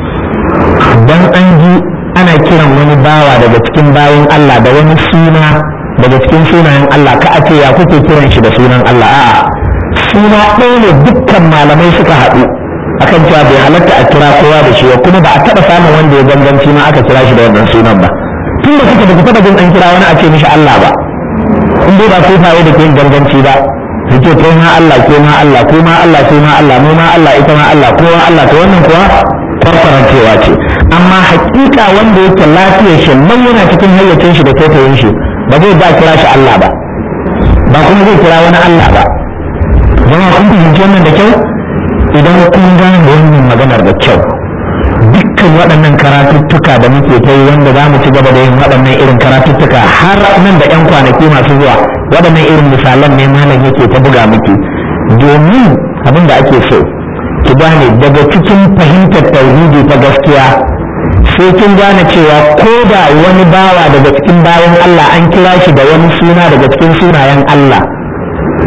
dan an ji ana kiran wani bawa daga cikin bayan Allah da wani suna daga cikin sunayen Allah ka a ce ya kuke kiran shi da sunan Allah a'a suna ɗaya ne dukkan malamai suka haɗu akan cewa bai halatta a kira kowa da shi kuma ba a taɓa samun wanda ya ganganci ma aka kira shi da wannan sunan ba tun da kuka da ku taɓa jin an kira wani a ce mishi Allah ba in dai ba sufaye da ke ganganci ba su ce kai ma Allah ke ma Allah ko ma Allah sai ma Allah mu ma Allah ita ma Allah kowa Allah to wannan kuwa kwarkwarancewa ce amma hakika wanda yake lafiyar shi nan yana cikin hayyacin shi da taitayin shi ba zai ba kira shi Allah ba ba kuma zai kira wani Allah ba jama'a kun fahimci wannan da kyau idan kun gane wannan maganar da kyau dukkan waɗannan karatuttuka da muke ta yi wanda za mu ci gaba da yin waɗannan irin karatuttuka har nan da 'yan kwanaki masu zuwa waɗannan irin misalan ne malam yake ta buga miki domin abin da ake so ki gane daga cikin fahimtar tauhidi ta gaskiya sai kin gane cewa ko da wani bawa daga cikin bayan Allah an kira shi da wani suna daga cikin sunayen Allah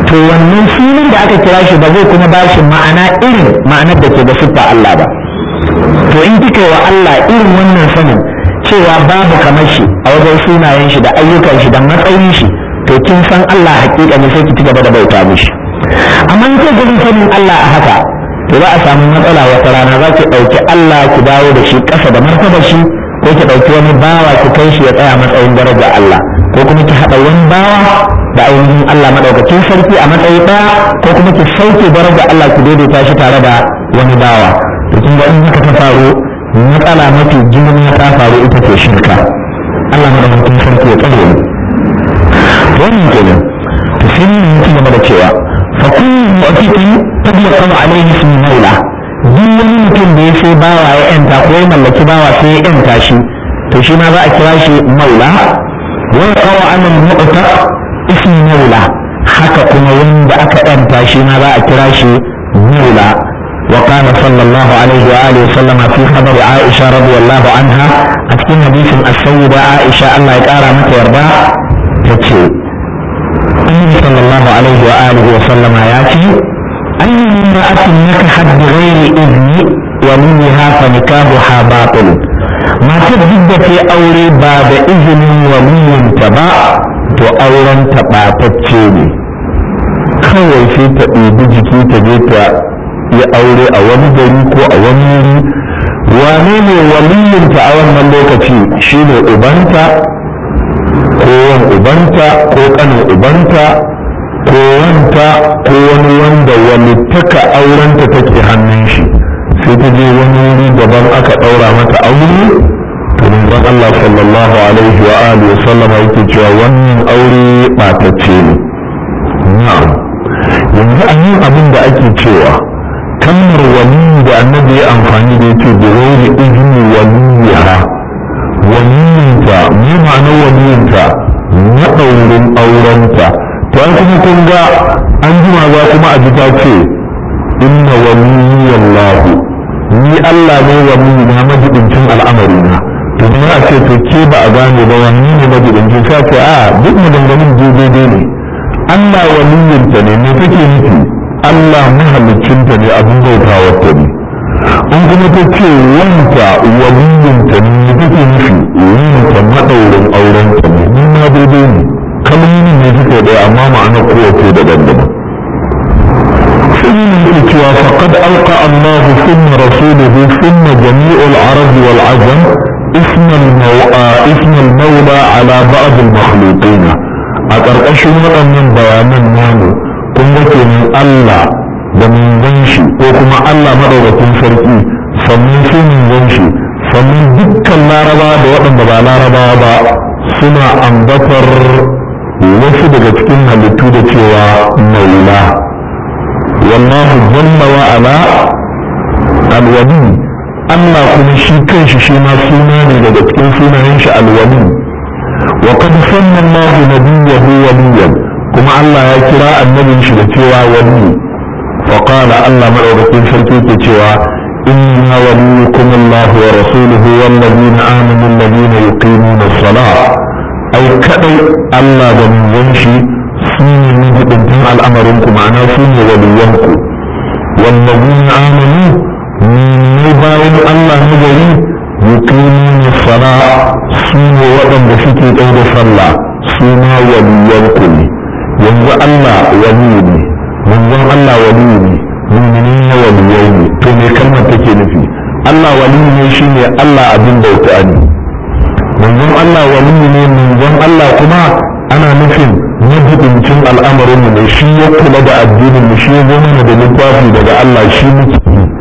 to wannan sunan da aka kira shi ba zai kuma ba shi ma'ana irin ma'anar da ke da siffa Allah ba to in kika wa Allah irin wannan sanin cewa babu kamar shi a wajen sunayen shi da ayyukan shi da matsayin shi to kin san Allah hakika ne sai ki ci gaba da bauta mishi amma in kai gudun sanin Allah a haka to za a samu matsala wata rana za ki ɗauki Allah ki dawo da shi ƙasa da martabar shi ko ki ɗauki wani bawa ki kai shi ya tsaya matsayin daraja Allah ko kuma ki haɗa wani bawa da ainihin Allah maɗaukakin sarki a matsayi ɗaya ko kuma ki sauke daraja Allah ki daidaita shi tare da wani bawa to kin ga in haka ta faru matsala mafi girma ta faru ita ce shirka Allah maɗaukakin sarki ya tsare mu wannan kenan to sai mun ci gaba da cewa fa kullu mu'tiqin qad yaqaw alayhi ismu maula duk wani mutum da ya sai bawa ya yanta ko ya mallaki bawa sai ya yanta shi to shi ma za a kira shi maula wa yaqaw ala al-mu'taq ismu maula haka kuma wanda aka yanta shi ma za a kira shi maula وقال صلى الله عليه وآله وسلم في خبر عائشة رضي الله عنها أتكلم حديث السيدة عائشة الله يقارى متى يرضى تتشي النبي صلى الله عليه وآله وسلم ياتي أي امرأة نكحت بغير إذن وليها فنكاحها باطل ما تجد في أولي باب إذن ولي تبع وأولا تبع تتشيني kawai sai ta ɗebi jiki ta je ta yi aure a wani gari ko a wani wuri wane ne waliyinta a wannan lokaci shine ubanta ko wan ubanta ko kanin ubanta ko wanta ko wani wanda walittaka aurenta take hannun shi sai ta je wani wuri daban aka ɗaura mata aure to manzon Allah sallallahu alaihi wa alihi wa sallama yake cewa wannan aure ɓatacce ne na'am yanzu an yi abin da ake cewa kalmar wali da annabi ya amfani da yake da wani izini waliyaha waliyinta me ma'anar waliyinta maɗaurin aurenta to an kuma kun ga an jima za kuma a ji ta ce inna waliyallahu ni Allah ne waliyi na majibincin al'amari na to kuma a ce to ke ba a gane ba wani ne majibincin sa ce a duk maganganun daidai ne Allah waliyinta ne me take nufi Allah mahaliccinta ne abin bautawarta ne an kuma ta ce wanta waliyinta ne me take nufi wanta maɗaurin aurenta ne ni ma daidai ne kalmomi ne suka ɗaya amma ma'ana kowace daban-daban ثم الاتوا فقد ألقى الله ثم رسوله ثم جميع العرب والعجم اسم المولى اسم المولى على بعض المخلوقين أترقشوا من بيانا نامو kun ga kenan Allah da manzon shi ko kuma Allah madaukakin sarki sannan su manzon shi sannan dukkan laraba da waɗanda ba laraba ba suna ambatar wasu daga cikin halittu da cewa maula wallahu jalla wa ala alwali Allah kuma shi kanshi shi ma suna ne daga cikin sunayen shi alwali wa qad sanna Allah nabiyyahu waliyan kuma Allah ya kira annabin shi da cewa wali wa qala Allah madaukakin sarki ke cewa inna waliyukum Allah wa rasuluhu wal ladina amanu alladhina yuqimuna as-salah ai kadai Allah da manzon shi su ne majibintan al'amarin ku ma'ana su ne waliyanku wal ladina amanu ne bayan Allah na gari yuqimuna as-salah su ne waɗanda suke ɗau da sallah su ma waliyanku ne yanzu Allah wali ne manzon Allah wali ne mu'minin ya waliyai ne to me kalmar take nufi Allah wali ne shine Allah abin bauta ne manzon Allah wali ne manzon Allah kuma ana nufin majibincin al'amarin mu ne shi ya kula da addinin mu shi ya zo mana da littafi daga Allah shi muke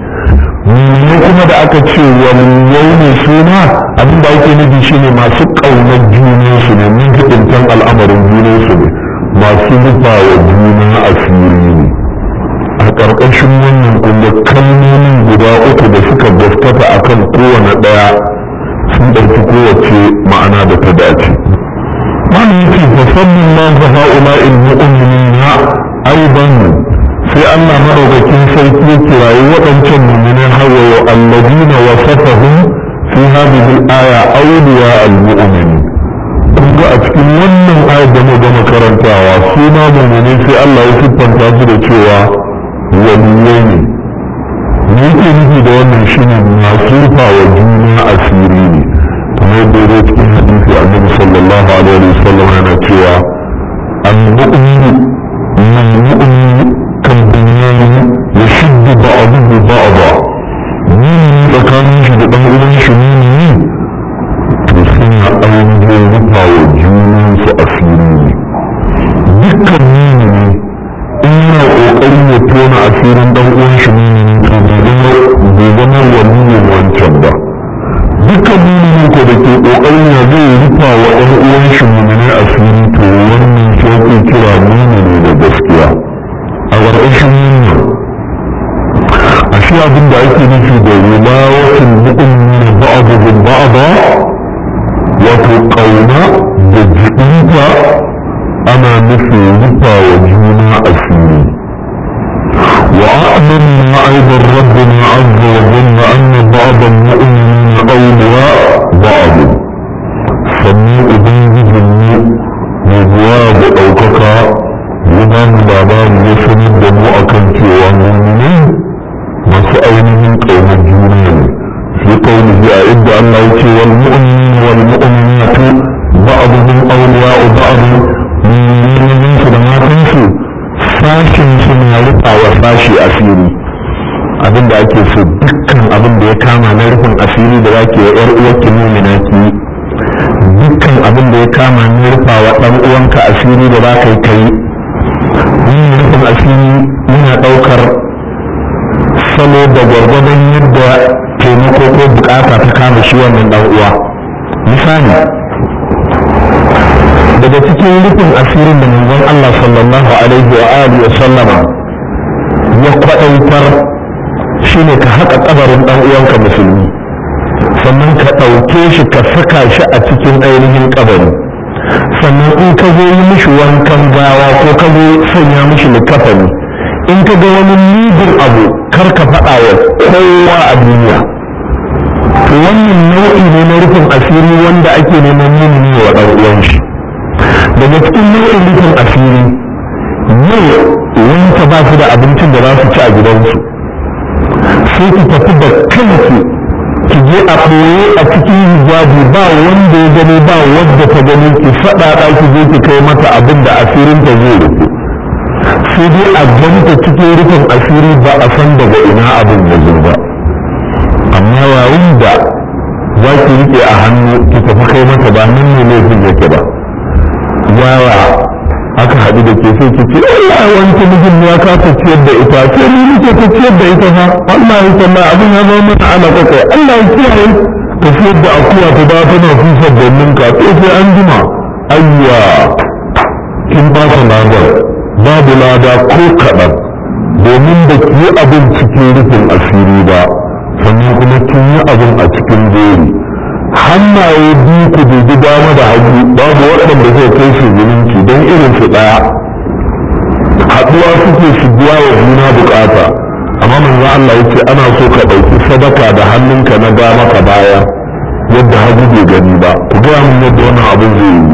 ne kuma da aka ce waliyai ne suna abin da ake nufi shine masu ƙaunar junansu ne majibincin al'amarin junansu ne masu rufa wa juna asiri ne a ƙarƙashin wannan kuma kalmomin guda uku da suka gaskata a kan kowane ɗaya sun ɗauki kowace ma'ana da ta dace wani yake fa sannan ma fa ha'ula in mu'minina aiban sai Allah madaukakin sarki ya kirayi waɗancan mu'minan hawaye alladina wasafahum fi hadhihi al-aya awliya al-mu'minin kun ga a cikin wannan wannan ayat da mu gama karantawa su ma mummune sai Allah ya siffanta su da cewa waliyai ne me yake nufi da wannan shine masu rufa wa juna asiri ne kamar yadda ya cikin hadisi annabi sallallahu alaihi wa sallam yana cewa al-mu'minu man mu'minu kan bunyan yashuddu ba'dahu ba'da ni tsakanin shi da dan uwan shi ne to suna ainihin rufa wa junansu asiri ne dukkan mumini in yana ƙoƙarin ya tona asirin ɗan uwan shi mumini to bai zama waliyin wancan ba dukkan mumini ko da ke ƙoƙarin ya zai rufa wa ɗan uwan shi mumini asiri to wannan shi ake kira mumini da gaskiya a ƙarƙashin wannan ashe abin da ake nufi da wilawatin mu'minin ba'dhum ba'da wato ƙauna da jiɗinta ana nufin rufa wa juna asiri وأعلمنا أيضا ربنا عز وجل أن بعض المؤمنين أولياء بعض سميع بنجد مزواج أو كفا يبان بابان يسند مؤكد ومؤمنين مسألهم قوم الجنين في قوله أعد الله يتي والمؤمنين والمؤمنات بعضهم أولياء بعض من فلما تنسوا sashin suna rufa wa sashi asiri abin da ake so dukkan abin da ya kama na rufin asiri da zaki wa yar uwarki mumina ki dukkan abin da ya kama na rufa wa dan uwanka asiri da zaka yi kai wannan rufin asiri yana daukar salo da gwargwadon yadda taimako ko bukata ta kama shi wannan dan uwa misali daga cikin rufin asirin da manzon Allah sallallahu alaihi wa alihi wa sallama ya kwadaitar shine ka haƙa kabarin dan uwanka musulmi sannan ka ɗauke shi ka saka shi a cikin ainihin kabari sannan in ka zo yi mishi wankan gawa ko ka zo sanya mishi likafani in ka ga wani mugun abu kar ka faɗa wa kowa a duniya to wannan nau'i ne na rufin asiri wanda ake neman mumini wa ɗan uwan shi daga cikin nau'in rufin asiri yau wanta ba su da abincin da za su ci a gidansu sai ki tafi da kanki ki je a ɓoye a cikin hijabi ba wanda ya gani ba wadda ta gani ki faɗa ki je ki kai mata abin da asirin ta zai rufe sai dai a ganta cikin rufin asiri ba a san daga ina abin ya zo ba amma yayin da za ki rike a hannu ki tafi kai mata ba nan ne laifin yake ba yawa aka haɗu da ke sai ki ce Allah wanke mijin ya kasa ciyar da ita sai ni nake ta ciyar da ita fa Allah ya sanna abin ya zama mana ana kai Allah ya kiyaye ka ciyar da akuya ta da tana fusar da ninka sai sai an jima ayya kin ba ta ladar babu lada ko kaɗan domin da ki yi abin cikin rufin asiri ba sannan kuma kin yi abin a cikin jeri hannaye biyu ku dubi dama da hagu babu waɗanda zai kai su zumunci don irin su ɗaya haɗuwa suke su biya wa juna bukata amma manzo Allah yace ana so ka ɗauki sadaka da hannunka na dama ka baya yadda hagu bai gani ba ku gaya min yadda wannan abin zai yi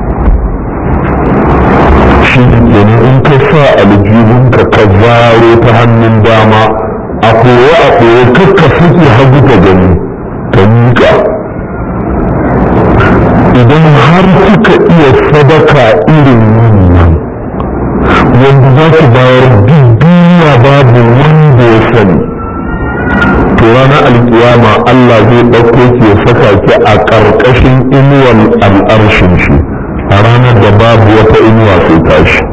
shi ne kenan in ka sa aljihunka ka zaro ta hannun dama a kowa a kowa kakka suke hagu ka gani ka miƙa idan har suka iya sadaka irin wannan wanda za ki bayar duniya babu wanda ya sani to ranar alkiyama Allah zai ɗauko ki ya saka ki a ƙarƙashin inuwar al'arshin shi a ranar da babu wata inuwa sai tashi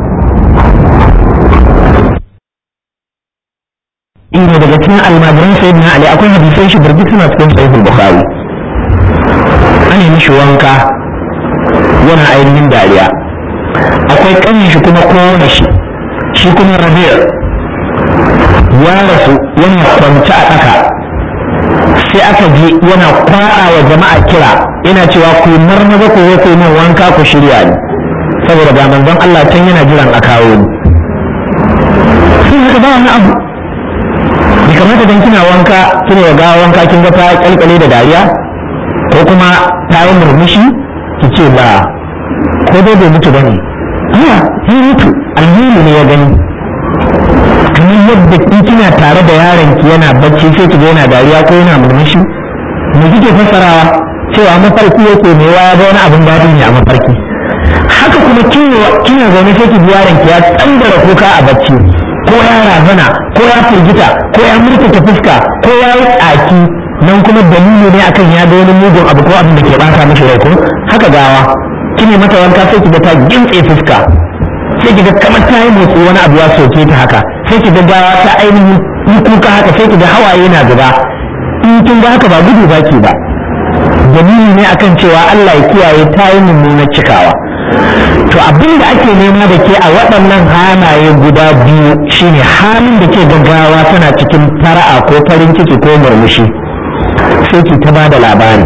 inda daga cikin almajiran sayyidina ali akwai hadisai shi birgit suna cikin sahihul bukhari ana mishi wanka yana ainihin dariya akwai ƙanin shi kuma kowane shi shi kuma rabi'a ya rasu yana kwance a ɗaka sai aka je yana kwaɗa wa jama'a kira yana cewa ku marmaza ku zo ku yi min wanka ku shirya ni saboda ga manzon Allah can yana jiran a kawo ni sai haka ba wani abu bai kamata dan kina wanka kina ga wanka kin ga ta kalkale da dariya ko kuma ta yi murmushi ki ce ba ko dai bai mutu bane a ya mutu alheri ne ya gani kamar yadda in kina tare da yaron ki yana bacci sai ki ga yana dariya ko yana murmushi me kike fassarawa cewa mafarki yake me ya ga wani abin daɗi ne a mafarki haka kuma kina zaune sai ki ji yaron ki ya tsandara kuka a bacci ko ya razana ko ya firgita ko ya murtuta fuska ko ya yi tsaki nan kuma dalili ne akan ya ga wani mugun abu ko abin da ke bata mishi rai ko haka gawa kine mata wanka sai ki ga ta gintse fuska sai ki ga kamar ta yi motsi wani abu ya soke ta haka sai ki ga gawa ta ainihin yi kuka haka sai ki ga hawaye na zuba in kin ga haka ba gudu ba ke ba dalili ne akan cewa Allah ya kiyaye ta yi mummunar cikawa to abin da ake nema da ke a waɗannan halaye guda biyu shine halin da ke gaggawa tana cikin fara'a ko farin ciki ko murmushi sai ki ta ba da labari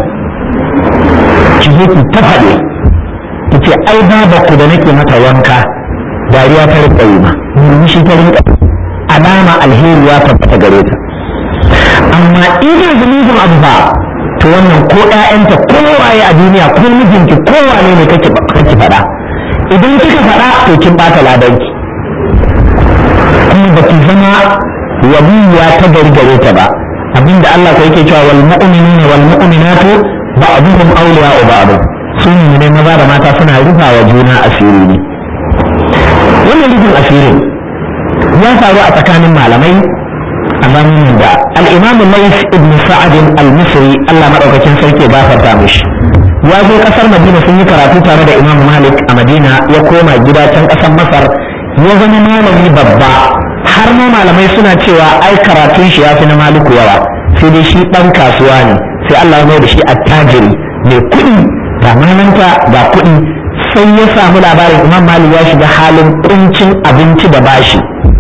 ki zo ki ta faɗe ki ce ai baba ku da nake mata wanka dariya ta rika yi ma murmushi ta rinka alama alheri ya tabbata gare ta amma idan zunubin abu ba to wannan ko ƴaƴanta ko waye a duniya ko mijinki ko wane ne kake kake faɗa idan kika faɗa to kin bata ladanki kuma ba ki zama waliya ta gari gare ta ba abinda Allah ko yake cewa wal mu'minuna wal mu'minatu ba'duhum awliya'u ba'd sun ne maza da mata suna rufa wa juna asiri ne wannan rufin asirin ya faru a tsakanin malamai a zamanin da al-imam Lais ibn Sa'ad al-Misri Allah madaukakin sarki ba farta mishi ya zo kasar Madina sun yi karatu tare da Imam Malik a Madina ya koma gida can kasar Masar ya zama malami babba har ma malamai suna cewa ai karatun shi ya fi na Maliku yawa sai dai shi dan kasuwa ne sai Allah ya mai da shi attajiri mai kuɗi ga malanta ga kuɗi sai ya samu labarin Imam Malik ya shiga halin kuncin abinci da bashi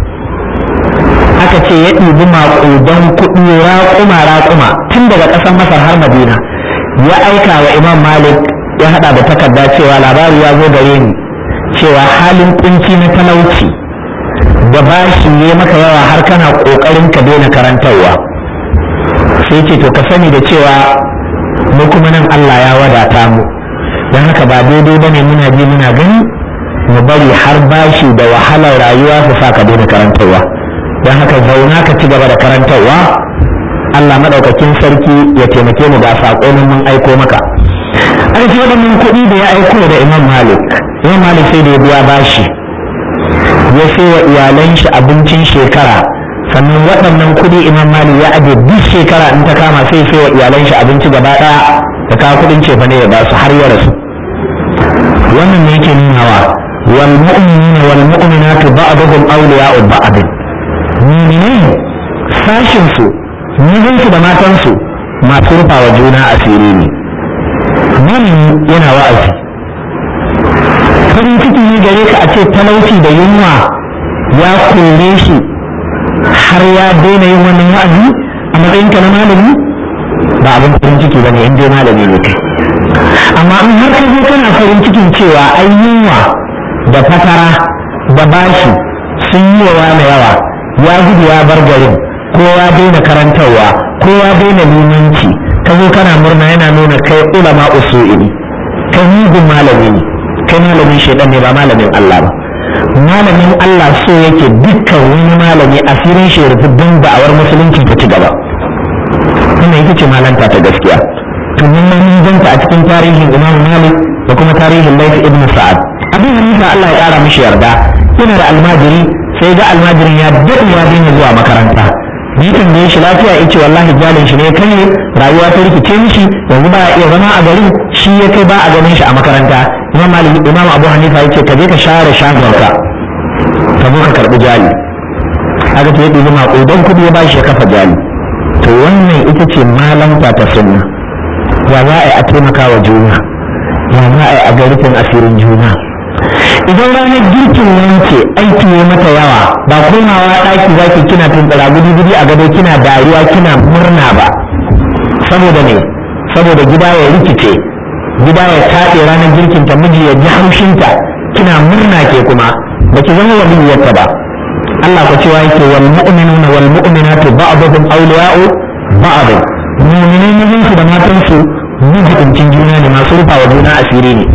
aka ce ya ɗibi maƙudan kuɗi raƙuma raƙuma tun daga ƙasar masar har madina ya aika wa imam malik ya haɗa da takarda cewa labari ya zo gare ni cewa halin kunci na talauci da bashi ne maka yawa har kana ƙoƙarin ka daina karantarwa sai ce to ka sani da cewa mu kuma nan allah ya wadata mu don haka ba daidai bane muna ji muna gani mu bari har bashi da wahalar rayuwa su sa ka daina karantarwa don haka zauna ka ci gaba da karantarwa Allah maɗaukakin sarki ya taimake mu ga saƙo mun aiko maka an ce waɗannan kuɗi da ya aiko da imam malik imam malik sai da ya biya bashi ya sai wa iyalan shi abincin shekara sannan waɗannan kuɗi imam malik ya aje duk shekara in ta kama sai sai wa iyalan shi abinci gaba ɗaya da kawo kuɗin cefa ne ya ba su har ya rasu wannan ne yake nunawa wal mu'minuna wal mu'minatu ba'duhum awliya'u ba'd mu'minai sashin su mijinsu da matansu masu rufa wa juna asiri ne nan yana wa'azi farin ciki ne gare ka a ce talauci da yunwa ya kore shi har ya daina yin wannan wa'azi a matsayin ka na malami ba abin farin ciki ba ne in dai malami ne kai amma in har ka zo kana farin cikin cewa ai yunwa da fatara da bashi sun yi wa na yawa ya gudu ya bar garin ko ya daina karantarwa ko ya daina limanci ka zo kana murna yana nuna kai ulama usu'ili kai mugun malami ne kai malamin shaidan ne ba malamin Allah ba malamin Allah so yake dukkan wani malami asirin shi rufe don da'awar musulunci ta ci gaba wannan ita ce malanta ta gaskiya to mun mun ganta a cikin tarihin Imam Malik da kuma tarihin Layth ibn Sa'ad abin Hanifa Allah ya kara mishi yarda yana da almajiri sai ga almajirin ya daɗe ya daina zuwa makaranta ni tambaye shi lafiya ya ce wallahi jalin shi ne kai rayuwa ta rikice mishi yanzu ba iya zama a garin shi ya kai ba a ganin shi a makaranta imam malik imam abu hanifa ya ce ka je ka share shagonka ka zo ka karɓi jali haka ta yi ɗibi maƙudan kuɗi ya ba shi ya kafa jali to wannan ita ce malanta ta sunna ya za a yi a taimaka wa juna ya za a yi a ga rufin asirin juna idan ranar girkin wanke aiki ne mata yawa ba komawa ɗaki zaki kina tuntsira gudi gudi a gado kina dariya kina murna ba saboda ne saboda gida ya rikice gida ya taɗe ranar girkin ta miji ya ji haushinta kina murna ke kuma ba ki zama waliyyarta ba Allah ku cewa yake wal mu'minuna wal mu'minatu ba'dhum awliya'u ba'd mu'minai mazan su da matan su mijibincin juna ne masu rufa wa juna asiri ne kin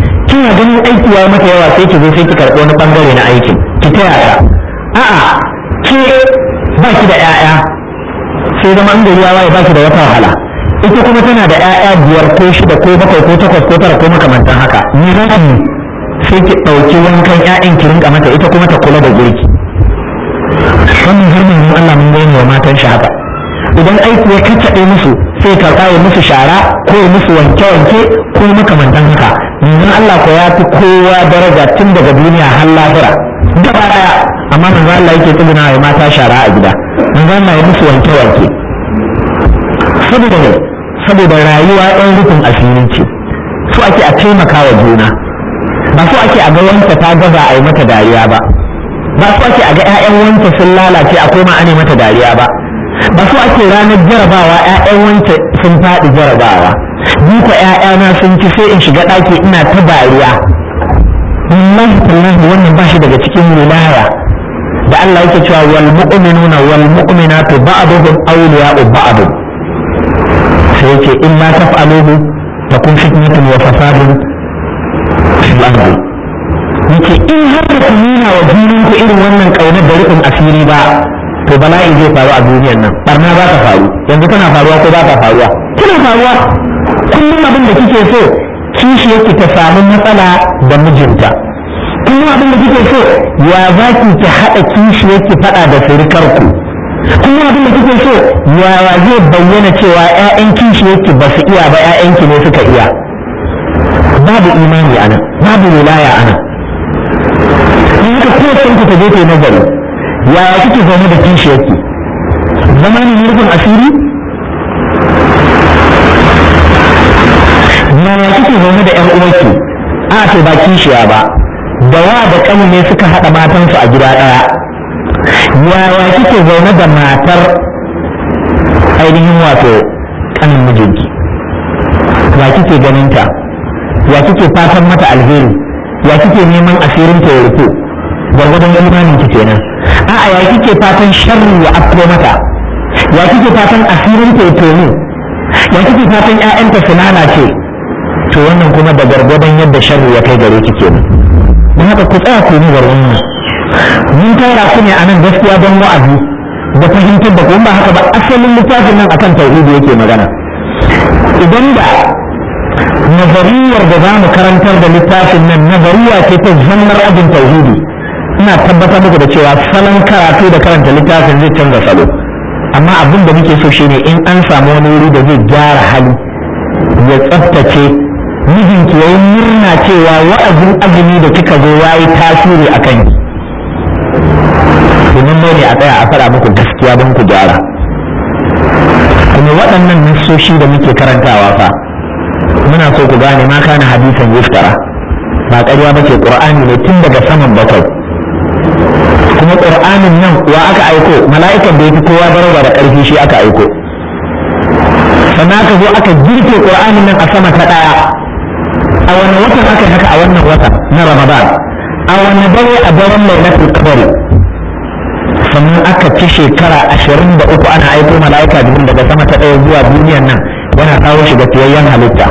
ganin aiki ya mata yawa sai ki zo sai ki karɓi wani bangare na aikin ki taya ta a'a ke ba ki da 'ya'ya sai zama an gari ya waye ba ki da wata wahala ita kuma tana da 'ya'ya biyar ko shida ko bakwai ko takwas ko tara ko makamantan haka ni za ki sai ki ɗauki wankan 'ya'yan ki rinka mata ita kuma ta kula da girki wannan harbin Allah mun gani wa matan shi haka idan aiki ya kaccaɗe musu sai karɓa ya musu shara ko ya musu wanke-wanke ko makamantan haka yanzu Allah ko ya fi kowa daraja tun daga duniya har lahira gaba ɗaya amma manzo Allah yake tsuguna wa mata shara a gida manzo Allah ya musu wanke-wanke saboda ne saboda rayuwa ɗan rufin asiri ce so ake a taimaka wa juna ba so ake a ga wanta ta gaza a yi mata dariya ba ba so ake a ga 'ya'yan wanta sun lalace a koma ane mata dariya ba ba so ake ranar jarabawa 'ya'yan wanta sun faɗi jarabawa ni ko 'ya'yana sun ci sai in shiga ɗaki ina ta dariya wallahi tallahi wannan ba shi daga cikin wilaya da Allah yake cewa wal mu'minuna wal mu'minatu ba'duhum awliya'u ba'd sai yake in ma taf'aluhu takun fitnatun wa fasadun fil ardi yake in har da ku nuna wa junan ku irin wannan kaunar da rufin asiri ba to bala'i zai faru a duniyar nan barna za ta faru yanzu tana faruwa ko ba ta faruwa tana faruwa kullum abin da kike so kishi yake ta samu matsala da mijinta kullum abin da kike so ya za ki ki haɗa kishi yake faɗa da surukar ku kullum abin da kike so ya zai bayyana cewa 'ya'yan kishi yake ba su iya ba 'ya'yanki ne suka iya babu imani a nan babu wilaya a nan in haka kowace ku ta je ta yi nazari yaya kike zaune da kishi yake zama ne nufin asiri yaya kike zaune da 'yan uwarki a to ba kishiya ba da wa da kanu ne suka haɗa matansu a gida ɗaya yaya kike zaune da matar ainihin wato kanin mijinki ya kike ganinta ya kike fatan mata alheri ya kike neman asirin ta ya rufe gwargwadon imanin ki kenan a'a ya kike fatan sharri ya afko mata ya kike fatan asirin ta ya tonu ya kike fatan ƴaƴanta su lalace to wannan kuma da gwargwadon yadda sharri ya kai gare ki kenan don haka ku tsaya ku yi wannan mun tara ku ne a nan gaskiya don wa'azi da fahimtar da kuma ba haka ba asalin littafin nan akan tauhidi yake magana idan da nazariyar da za mu karantar da littafin nan nazariya ce ta zannar abin tauhidi ina tabbatar muku da cewa salon karatu da karanta littafin zai canza salo amma abin da muke so shine in an samu wani wuri da zai gyara hali ya tsaftace mijinki yayi murna cewa wa'azin azumi da kika zo yayi tasiri a kanki domin ne a tsaya a faɗa muku gaskiya don ku gyara kuma waɗannan nassoshi da muke karantawa fa muna so ku gane ma kana hadisan yuftara ba ƙarya ba ce ƙur'ani ne tun daga saman bakwai kuma ƙur'anin nan wa aka aiko mala'ikan da ya fi kowa daraja da ƙarfi shi aka aiko sannan aka zo aka girke ƙur'anin nan a sama ta ɗaya a wani watan aka haka a wannan wata na ramadan a wani dare a daren lailatul qadr sannan aka ci shekara ashirin da uku ana aiko mala'ika jibril daga sama ta ɗaya zuwa duniyan nan yana kawo shi ga fiyayyen halitta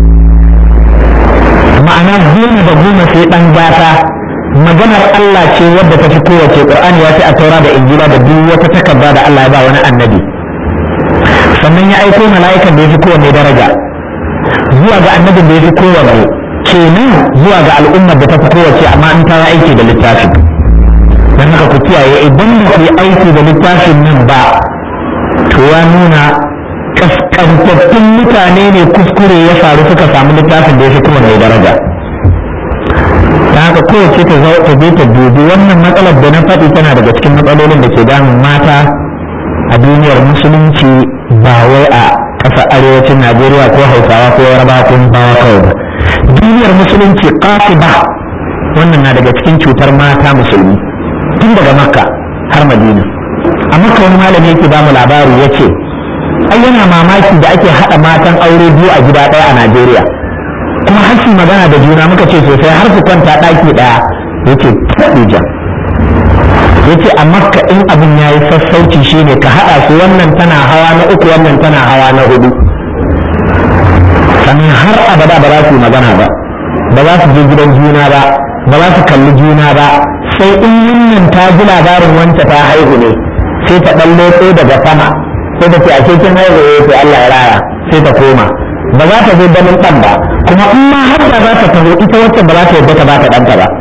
ma'ana goma da goma sai ɗan gata maganar Allah ce wadda ta fi kowace ƙur'ani ya fi a taura da injila da duk wata takarda da Allah ya ba wani annabi sannan ya aiko mala'ikan da ya fi kowanne daraja zuwa ga annabin da ya fi kowanne kenan zuwa ga al'ummar da ta fi kowace amma in ta yi aiki da littafin don haka ku kiyaye idan ba ku yi aiki da littafin nan ba to ya nuna kaskantattun mutane ne kuskure ya faru suka samu littafin da ya fi kuma mai daraja ta haka kowace ta zo ta je ta dubi wannan matsalar da na faɗi tana daga cikin matsalolin da ke damun mata a duniyar musulunci ba wai a ƙasa arewacin najeriya ko hausawa ko yarbawa ko bawa kawai ba duniyar musulunci ba wannan na daga cikin cutar mata musulmi tun daga makka har madina a makka wani malami yake ba mu labari ya ce ai yana mamaki da ake haɗa matan aure biyu a gida ɗaya a najeriya kuma har su magana da juna muka ce sosai har su kwanta ɗaki ɗaya yace taɓija yace a makka in abin ya yi sassauci shine ka haɗa su wannan tana hawa na uku wannan tana hawa na hudu sannan har abada ba za su yi magana ba ba za su je gidan juna ba ba za su kalli juna ba sai in wannan ta ji labarin wanta ta haihu ne sai ta ɗan lotso daga sama sai ta ce a cikin haihu ya ce Allah ya raya sai ta koma ba za ta zo ganin ɗan ba kuma in ma har da za ta taho ita wacce ba za ta yadda ta ba ta ɗanta ba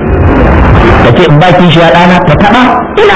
ta ce in ba kishiya ɗana ta taɓa ina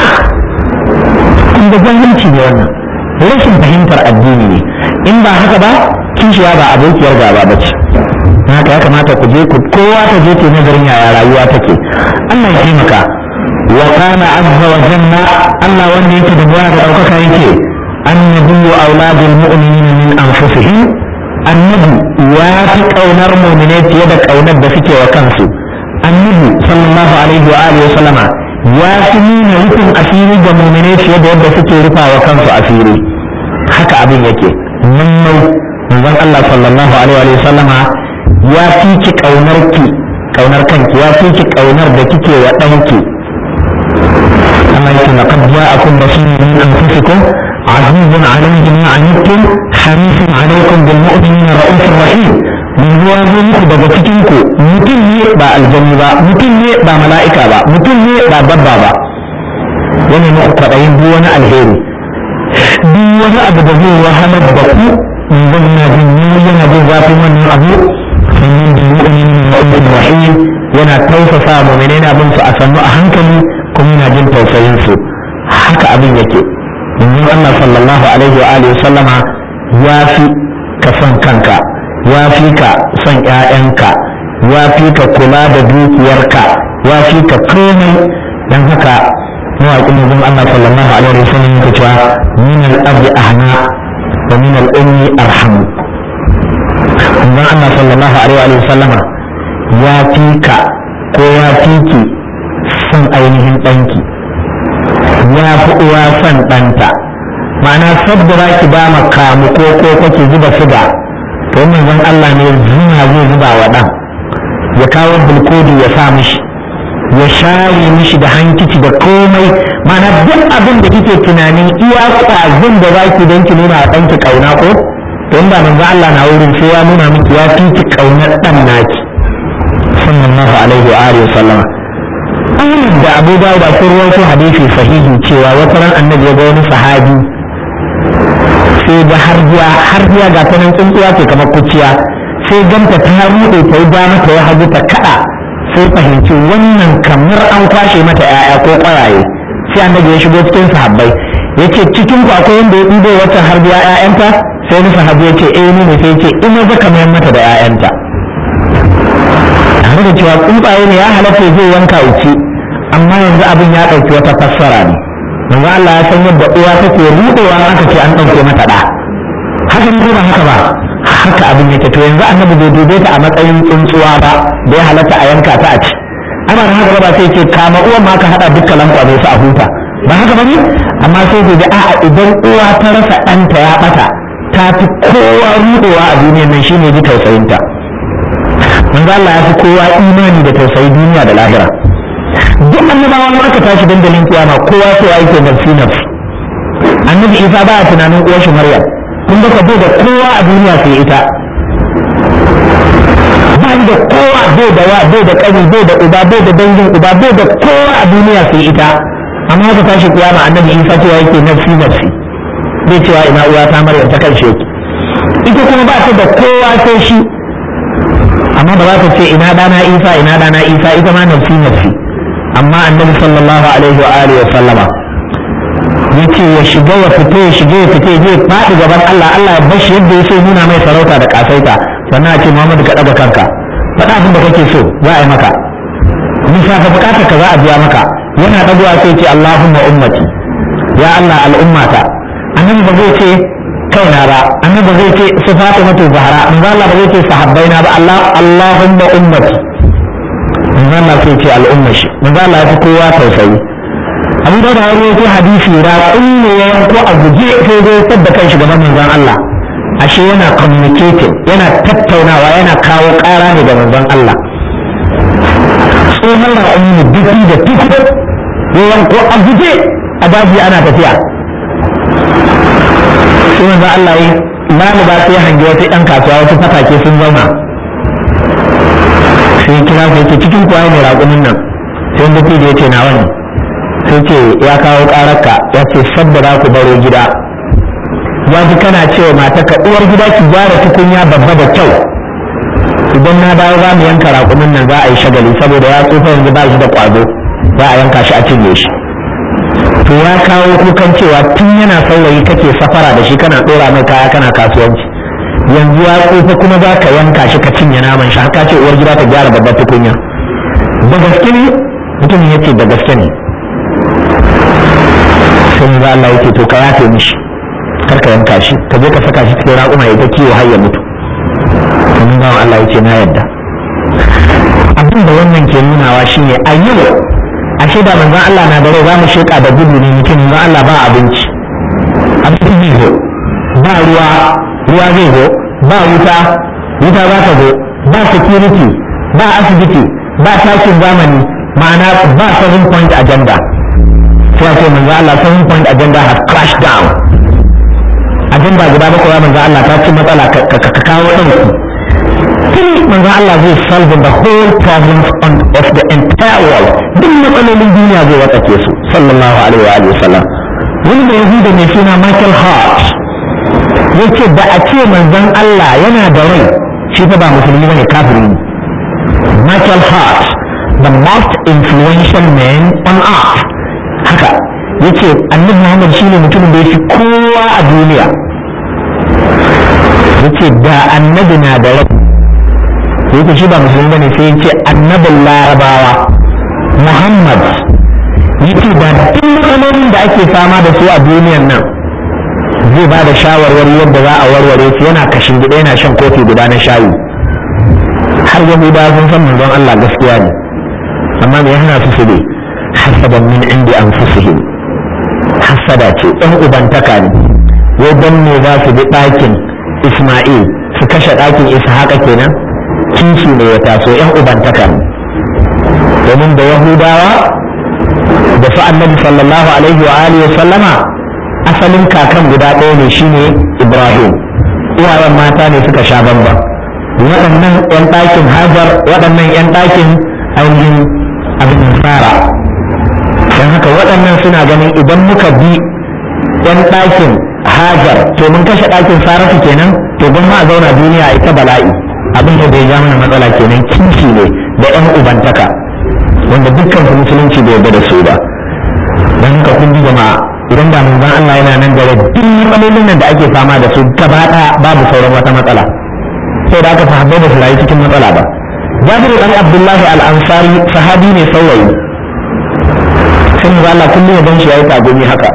kun ga jahilci ne wannan rashin fahimtar addini ne in ba haka ba kishiya ba abokiyar gaba ba ce haka ya kamata ku je ku kowa ta je ke nazarin yaya rayuwa take Allah ya taimaka wa kana azza wa jalla Allah wanda yake da buwa da daukaka yake annabiyyu auladul mu'minina min anfusihim annabi ya fi kaunar mu'minai fiye da kaunar da suke wa kansu annabi sallallahu alaihi wa alihi wa sallama ya fi nuna rufin asiri ga mu'minai fiye da yadda suke rufa wa kansu asiri haka abin yake nan manzon Allah sallallahu alaihi wa sallama ya fi ki kaunar ki kaunar kanki ya fi ki kaunar da kike wa danki Allah yake laqad ja'akum rasulun min anfusikum azizun alayhi ma anittum harisun alaykum bil mu'minina ra'ufur rahim mun zuwa zo muku daga cikin ku mutum ne ba aljanni ba mutum ne ba mala'ika ba mutum ne ba dabba ba yana muku kwaɗayin duk wani alheri duk wani abu da zai wahalar da ku zan na jin yana jin zafin wannan abu sannan da mu'minin mu'min rahim yana tausasa mu'minai na bin su a sannu a hankali kuma yana jin tausayin su haka abin yake yanzu Allah sallallahu alaihi wa alihi sallama ya fi ka son kanka ya fi ka son ƴaƴanka ya fi ka kula da dukiyarka ya fi ka komai dan haka mawaƙin yanzu Allah sallallahu alaihi wa sallam yake cewa min al-abi ahna wa min al-ummi arhamu manzon Allah sallallahu alaihi wa sallama ya fi ka ko ya fi ki son ainihin ɗanki ya fi uwa son ɗanta ma'ana sabda za ki ba ma kamu ko ko kake zuba suga to manzon Allah ne zina zai zuba wa ɗan ya kawo bulkodi ya sa mishi ya share mishi da hankici da komai ma'ana duk abin da kike tunanin iya kwazin da za ki don ki nuna wa ɗanki ƙauna ko don ba manzo Allah na wurin sai ya nuna miki ya fi ki kaunar dan naki sallallahu alaihi wa alihi sallama Ahmad da Abu Dawud da sun rawaito hadisi sahihi cewa wata ran annabi ya ga wani sahabi sai ga harjiya harjiya ga ta nan tsuntsuwa ce kamar kuciya sai ganta ta rude ta yi dama ta yi hagu ta kada sai fahimci wannan kamar an kwashe mata 'ya'ya ko ƙwayaye sai annabi ya shigo cikin sahabbai yace cikin ku akwai wanda ya ɗibo wata harjiya 'ya'yanta sai wani sahabi ya ce eh ne sai ce ina zaka mayar mata da 'ya'yanta tare da cewa tsuntsaye ne ya halatta zai yanka uci amma yanzu abin ya ɗauki wata fassara ne manzo Allah ya san yadda uwa take rudewa aka ce an ɗauke mata ɗa haka ne ba haka ba haka abin yake to yanzu annabi bai dube ta a matsayin tsuntsuwa ba da ya halatta a yanka ta a ci ana da haka ba sai ce kama uwan ma ka haɗa dukkan lankwa su a huta ba haka ba ne amma sai da a'a idan uwa ta rasa ɗanta ya ɓata ta fi kowa rudewa a duniyar nan shine ji tausayinta manzo Allah ya fi kowa imani da tausayi duniya da lahira duk annabawan ma aka tashi dandalin kiyama kowa sai ya yake nafsi nafsi annabi Isa ba tunanin uwar shi Maryam kun ga bai da kowa a duniya sai ita ba da kowa bai da wa bai da kani bai da uba bai da dangin uba bai da kowa a duniya sai ita amma aka tashi kiyama annabi Isa cewa yake nafsi nafsi bai cewa ina uwa ta Maryam ta karshe ita kuma ba ta da kowa sai shi amma ba za ta ce ina dana Isa ina dana Isa ita ma nafsi nafsi amma annabi sallallahu alaihi wa alihi wa sallama yace ya shiga ya fito ya shiga ya fito zai faɗi gaban Allah Allah ya bashi yadda ya so nuna mai sarauta da kasaita sannan a ce Muhammadu ka daga kanka faɗa abin da kake so za a yi maka nisa ka bukata ka za a biya maka yana dagowa sai ce Allahumma ummati ya Allah al'ummata annabi ba zai ce kaina ba annabi ba zai ce su Fatimatu Zahra manzo Allah ba zai ce sahabbaina ba Allah Allahumma ummati manzo Allah sai ce al'umma shi manzo Allah ya fi kowa tausayi Abu Dawud ya rawaito hadisi ra kullu ya yanko a guje sai zai tabba kan shi gaban manzon Allah ashe yana communicating yana tattaunawa yana kawo ƙara ne ga manzon Allah tsohon ra'ayi duki da tuku ya yanko a guje a daji ana tafiya sai manzon Allah ya lalu ba sai hangi wasu ɗan kasuwa wasu fatake sun zauna sai kira ku yake cikin kuwa ne raƙumin nan sai mutu da yace nawa ne sai ce ya kawo ƙararka ya ce saboda ku baro gida ya ji kana cewa mata ka uwar gida ki gyara tukunya babba da kyau idan na dawo za mu yanka raƙumin nan za a yi shagali saboda ya tsufa yanzu ba shi da ƙwazo za a yanka shi a cinye shi to ya kawo kukan cewa tun yana saurayi kake safara da shi kana ɗora mai kaya kana kasuwanci yanzu ya tsufa kuma za ka yanka shi ka cinye naman shi haka ce uwar gida ta gyara babbar tukunya da gaske ne mutumin ya ce da gaske ne sai za Allah yake to ka yafe mishi kar ka yanka shi ka je ka saka shi cikin raƙuma ya ta kiwo har ya mutu domin bawan Allah yake na yadda abin da wannan ke nunawa shine a yau ashe da manzon Allah na da rai za mu sheka da gudu ne mutum manzon Allah ba abinci abinci zai zo ba ruwa ruwa zai zo ba wuta wuta za ta zo ba security ba asibiti ba takin zamani ma'ana ba seven point agenda sai ce manzo Allah seven point agenda has crashed down agenda guda bakwai ya manzo Allah ta ci matsala ka kawo ɗauki tun manzo Allah zai solve the whole problems on, of the entire world duk matsalolin duniya zai watsake su sallallahu alaihi wa alihi wasallam wani da yahuda mai suna Michael Hart yace da a ce manzon Allah yana da rai shi fa ba musulmi bane kafiri ne Michael Hart the most influential man on earth haka yace annabi Muhammad shine mutumin da yafi kowa a duniya yace da annabi na da rai yake shi ba musulmi bane sai yace annabin larabawa Muhammad yace da duk matsalolin da ake fama da su a duniyan nan zai ba da shawarwari yadda za a warware su yana kashin gida yana shan kofi guda na shayi har yahudawa sun san manzon Allah gaskiya ne amma me hana su su ne hasadan min indi anfusihim hasada ce ɗan ubantaka ne wai dan me za su bi ɗakin Isma'il su kashe ɗakin Ishaqa kenan kishi ne ya taso ƴan ubantaka ne domin da Yahudawa da su annabi sallallahu alaihi wa alihi wa sallama asalin kakan guda ɗaya ne shine Ibrahim uwayen mata ne suka sha bamba waɗannan ƴan ɗakin Hajar waɗannan ƴan ɗakin ainihin abin fara don haka waɗannan suna ganin idan muka bi ɗan ɗakin hajar to mun kashe ɗakin saratu kenan to don ma a zauna duniya ita bala'i abin da bai ja mana matsala kenan kishi ne da ɗan ubantaka wanda dukkan su musulunci bai yarda da su ba don haka kun ji jama'a idan da manzon Allah yana nan da duk matsalolin nan da ake fama da su gaba ɗaya babu sauran wata matsala sai da aka sahabbai da su rayu cikin matsala ba Jabir dan Abdullahi al-Ansari sahabi ne saurayi sai mu Allah kullum ya ganshi yayi tagumi haka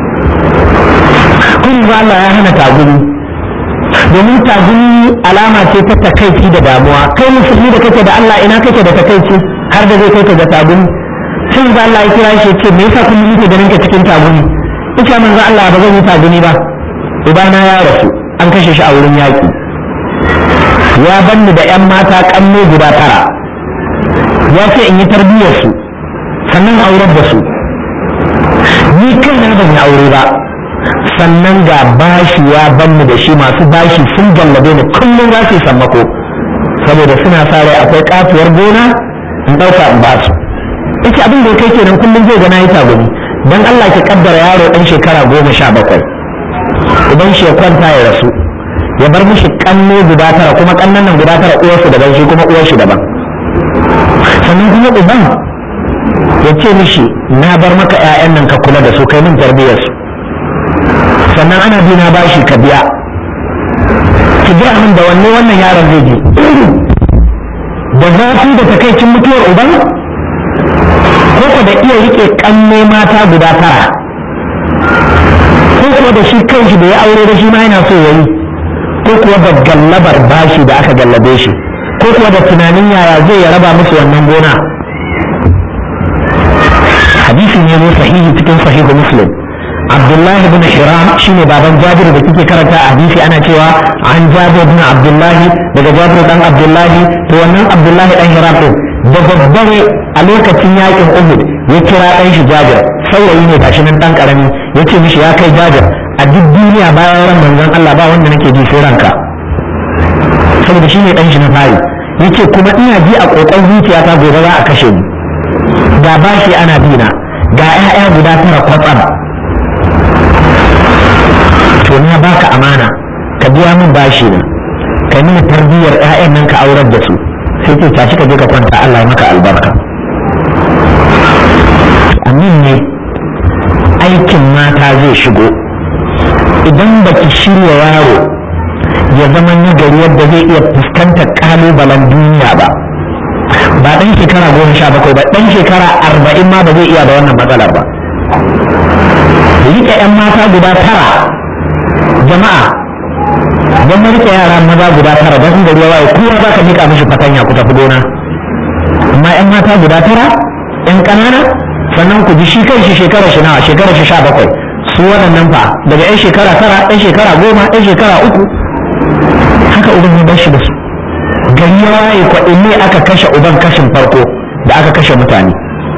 kullum Allah ya hana tagumi domin tagumi alama ce ta takaici da damuwa kai musulmi da kake da Allah ina kake da takaici har da zai kai ka ga tagumi sai mu Allah ya kira shi ce me yasa kullum yake ganin ka cikin tagumi ita manzo Allah ba zan yi tagumi ba ubana ya rasu an kashe shi a wurin yaki ya banni da 'yan mata kanne guda tara ya ce in yi tarbiyyar su sannan aurar da su ni kaina ban yi aure ba sannan ga bashi ya banni da shi masu bashi sun gallabe ni kullum za su yi sammako saboda suna sa rai akwai katuwar gona in ɗauka in ba su ita abin da ya kai kenan kullum zai gana yi tagumi don Allah ki kaddara yaro ɗan shekara goma sha bakwai idan shi ya kwanta ya rasu ya bar mishi kanne guda tara kuma kannan nan guda tara uwarsu daban shi kuma uwar shi daban sannan kuma uban ya ce mishi na bar maka 'ya'yan nan ka kula da su kai min tarbiyyar su sannan ana bi na bashi ka biya ki biya min da wanne wannan yaron zai je da zafi da takaicin mutuwar uban ko ko da iya rike kanne mata guda tara ko kuwa da shi kanshi da ya aure da shi ma yana so yayi ko kuwa da gallabar bashi da aka gallabe shi ko kuwa da tunanin yaya zai ya raba musu wannan gona hadisi ne ne sahihi cikin sahihu muslim abdullahi bin hiram shine baban jabir da kike karanta a hadisi ana cewa an jabir bin abdullahi daga jabir dan abdullahi to wannan abdullahi dan hiram din da daddare a lokacin yakin uhud ya kira dan shi jabir saurayi ne gashi nan dan karami yace mishi ya kai jabir a duk duniya bayan ran manzon Allah ba wanda nake ji sai ranka saboda shi ne dan shi na fari yace kuma ina ji a kokon zuciyata gobe za a kashe ni ga bashi ana bina ga 'ya'ya guda tara kwatsam to na baka amana ka biya min bashi na ka nuna tarbiyyar 'ya'yan nan ka aurar da su sai ce tashi ka je ka kwanta Allah ya maka albarka amin ne aikin mata zai shigo idan baki shirya yaro ya zama nagari yadda zai iya fuskantar kalubalen duniya ba ba ɗan shekara goma sha bakwai ba ɗan shekara arba'in ma ba zai iya da wannan matsalar ba rike 'yan mata guda tara jama'a don rike yara maza guda tara don in gari ya waye kowa za ka mika mishi fatanya ku tafi gona amma 'yan mata guda tara 'yan ƙanana sannan ku ji shi kan shi shekara shi nawa shekara shi sha bakwai su waɗannan fa daga 'yan shekara tara 'yan shekara goma 'yan shekara uku haka uban ya bar shi da su gari ya waye kwaɗin ne aka kashe uban kashin farko da aka kashe mutane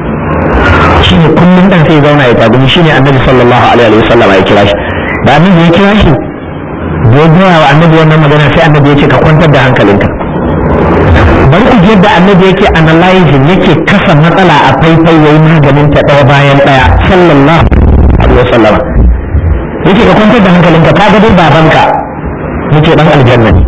shi ne kullum ɗan sai zauna ya tagumi shi ne annabi sallallahu alaihi wa sallam ya kira shi da annabi ya kira shi da ya gaya wa annabi wannan magana sai annabi ya ce ka kwantar da hankalinka bari ku yadda annabi yake analyzing yake kasa matsala a faifai yayi maganin ta ɗaya bayan ɗaya sallallahu alaihi wa sallam yake ka kwantar da hankalinka ka ga dai babanka yake dan aljanna ne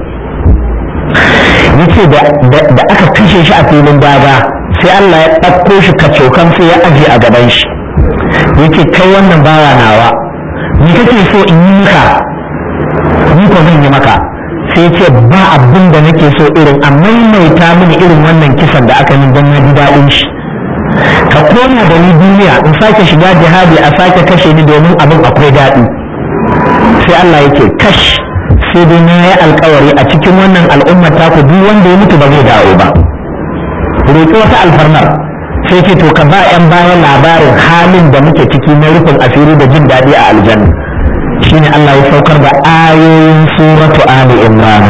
yace da da aka kashe shi a filin daga sai Allah ya ɗauko shi kacokan sai ya aje a gaban shi yake kai wannan bawa nawa ni kake so in yi maka ni ko zan yi maka sai ce ba abin da nake so irin a maimaita mini irin wannan kisan da aka min don na ji daɗin shi ka koma da ni duniya in sake shiga jihadi a sake kashe ni domin abin akwai daɗi sai Allah yake kash sai dai na yi alkawari a cikin wannan al'ummar taku duk wanda ya mutu ba zai dawo ba roƙi wata alfarmar sai ce to ka ba 'yan bayan labarin halin da muke ciki na rufin asiri da jin daɗi a aljanna shine Allah ya saukar da ayoyin suratu Ali Imran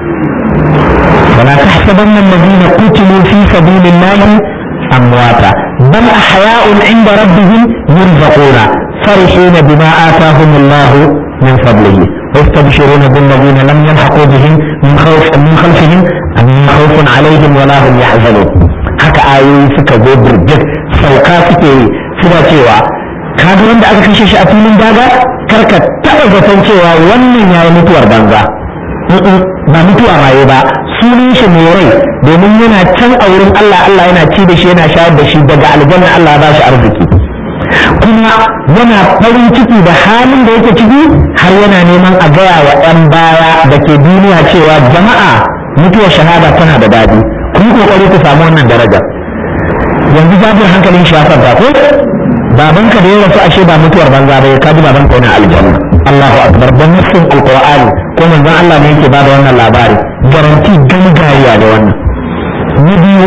ولا تحسبن الذين قتلوا في سبيل الله أمواتا بل أحياء عند ربهم يرزقون فرحين بما آتاهم الله من فضله ويستبشرون بالذين لم يلحقوا بهم من خوف من خلفهم أن خوف عليهم ولا هم يحزنون haka ayoyi suka zo birjik sauka suke yi suna cewa kaga wanda aka kashe shi a filin daga karka taɓa zaton cewa wannan yayi mutuwar banza ba mutuwa maye ba sunan shi mai rai domin yana can a wurin Allah Allah yana ci da shi yana shayar da shi daga aljanna Allah ba shi arziki kuma yana farin ciki da halin da yake ciki har yana neman a gaya wa 'yan baya da ke duniya cewa jama'a mutuwar shahada tana da daɗi kun kokari ku samu wannan daraja yanzu jabir hankalin shi ya farka ko babanka da ya rasu ashe ba mutuwar banza ba ka ji babanka yana aljanna Allahu akbar dan nassin alqur'ani ko manzon Allah ne yake bada wannan labari garanti gangariya da wannan na biyu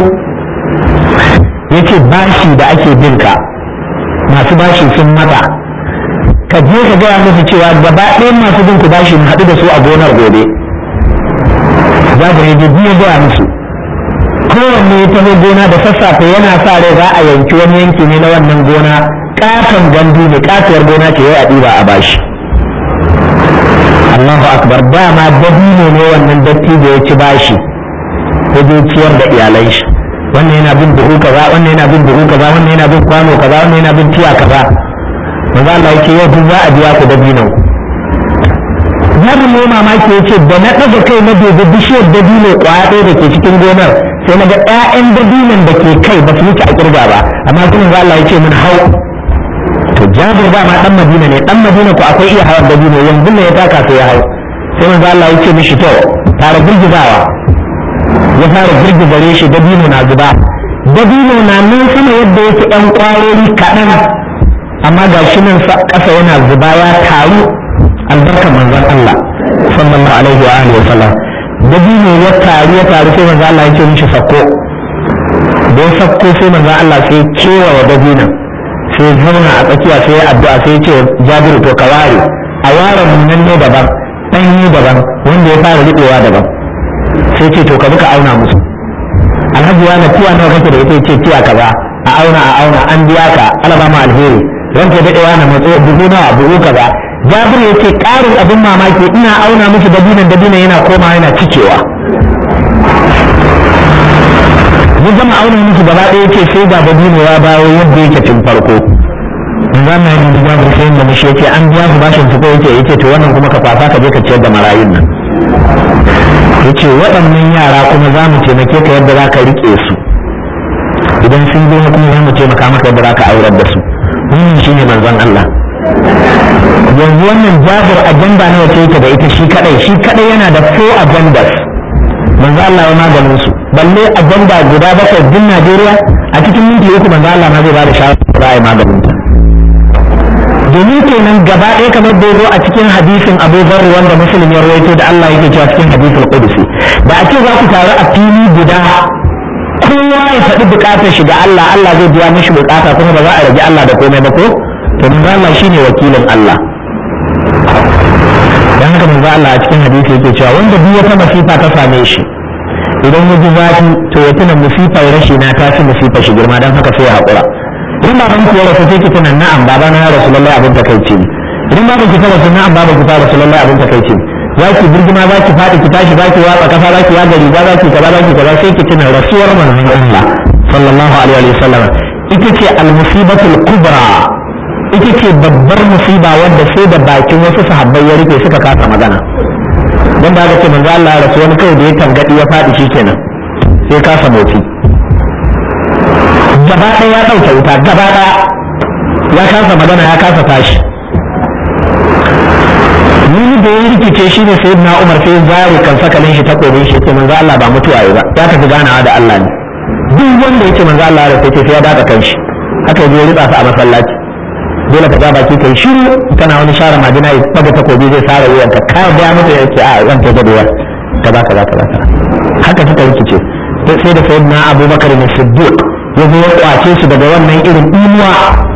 yace bashi da ake binka masu bashi sun mata ka je ka gaya musu cewa gaba ɗayan masu bin ku bashi mu haɗu da su a gonar gobe za ka rage biyu gaya musu kowanne ya taho gona da sassafe yana sa rai za a yanki wani yanki ne na wannan gona katon gandu ne katuwar gona ce yau a ɗiba a bashi Allahu akbar dama dabino ne wannan dattijo ya ci bashi ya je ciyar da iyalai shi wannan yana bin buhu kaza wannan yana bin buhu kaza wannan yana bin kwano kaza wannan yana bin tiya kaza manzo Allah yake yau duk za a biya ku dabinon ku Jabir ne mamaki ya ce da na ɗaga kai na dubi bishiyar dabino kwaya ɗaya da ke cikin gonar sai na ga ƴaƴan dabinon da ke kai ba su wuce a kirga ba amma kuma za Allah ya ce min hau to Jabir ba ma dan Madina ne dan Madina ko akwai iya hawar dabino yanzu ne ya taka sai ya hau sai manzo Allah ya ce mishi to fara girgizawa ya fara girgiza shi dabino na zuba dabino na nan sama yadda yake ɗan ƙwarori kaɗan amma ga shi nan ƙasa yana zuba ya taru albarkar manzon Allah sallallahu alaihi wa alihi wa sallam dabino ya taru ya taru sai manzon Allah ya ce mishi sakko da ya sakko sai manzon Allah sai kewa wa dabinon sai zauna a tsakiya sai ya addu'a sai ya ce Jabiru to ka ware a ware nan ne daban ɗanyi daban wanda ya fara riɓewa daban sai ce to ka bi ka auna musu alhaji wani tiya nawa kake da ita ce tiya kaza a auna a auna an biya ka alaba ma alheri ranka daɗewa na matso buhu nawa buhu kaza jabir ya ce ƙarin abin mamaki ina auna miki dabinan dabinan yana koma yana cikewa ya gama auna musu gaba ɗaya ce sai ga dabino ya bawo yadda yake tun farko zama yin da jabir sai da mishi yace an biya su bashin su ko yace yace to wannan kuma ka kwasa ka je ka ciyar da marayun nan yace waɗannan yara kuma za mu taimake ka yadda za ka riƙe su idan sun zo kuma za mu taimaka maka yadda za ka aurar da su wannan shine manzon Allah yanzu wannan jabir ajanda ne wace yake da ita shi kadai shi kadai yana da four agendas manzo Allah ya maganin su balle ajanda guda bakwai din Najeriya a cikin minti uku manzo Allah ma zai ba da shawara za a yi maganin ta domin kenan gaba ɗaya kamar da zo a cikin hadisin Abu Dharr wanda Muslim ya rawaito da Allah yake cewa cikin hadisul Qudsi da a ce za ku taru a fili guda kowa ya faɗi buƙatar shi ga Allah Allah zai biya mishi buƙata kuma ba za a rage Allah da komai ba ko to manzo Allah shine wakilin Allah dan haka manzo Allah a cikin hadisi yake cewa wanda duk wata masifa ta same shi idan ya ji zafi to ya tuna musifar rashi na ta fi musifar shi girma dan haka sai ya haƙura idan baban ku ya rasu sai ki tuna na'am baba na ya rasu lallai abin takaici ne idan baban ki ta rasu na'am baba ki ta rasu lallai abin takaici ne za ki birgima za ki faɗi ki tashi za ki watsa kasa za ki yaga riga za ki kaza za ki kaza sai ki tuna rasuwar manzon Allah sallallahu alaihi wa sallam ita ce al-musibatul kubra ita ce babbar musiba wadda sai da bakin wasu sahabbai ya rufe suka kasa magana don da aka ce manzo Allah ya rasu wani kawai da ya tangadi ya faɗi shikenan sai kasa motsi gaba ɗaya ya ɗauke wuta gaba ɗaya ya kasa magana ya kasa tashi wani da ya rikice shi ne sai na umar sai zare kan sakalin shi takobin shi ce manzo Allah ba mutuwa ba ya tafi ganawa da Allah ne duk wanda ya ce manzo Allah ya rasu sai ya daga kan shi haka ya ritsa su a masallaci dole ka ja baki kai shiru kana wani share majina ya daga takobi zai sare wuyan ka ka ga mutu ya ce a zan ta gadewa kaza kaza kaza haka suka rikice sai da sayyidina Abubakar ne Siddiq ya zo ya kwace su daga wannan irin imuwa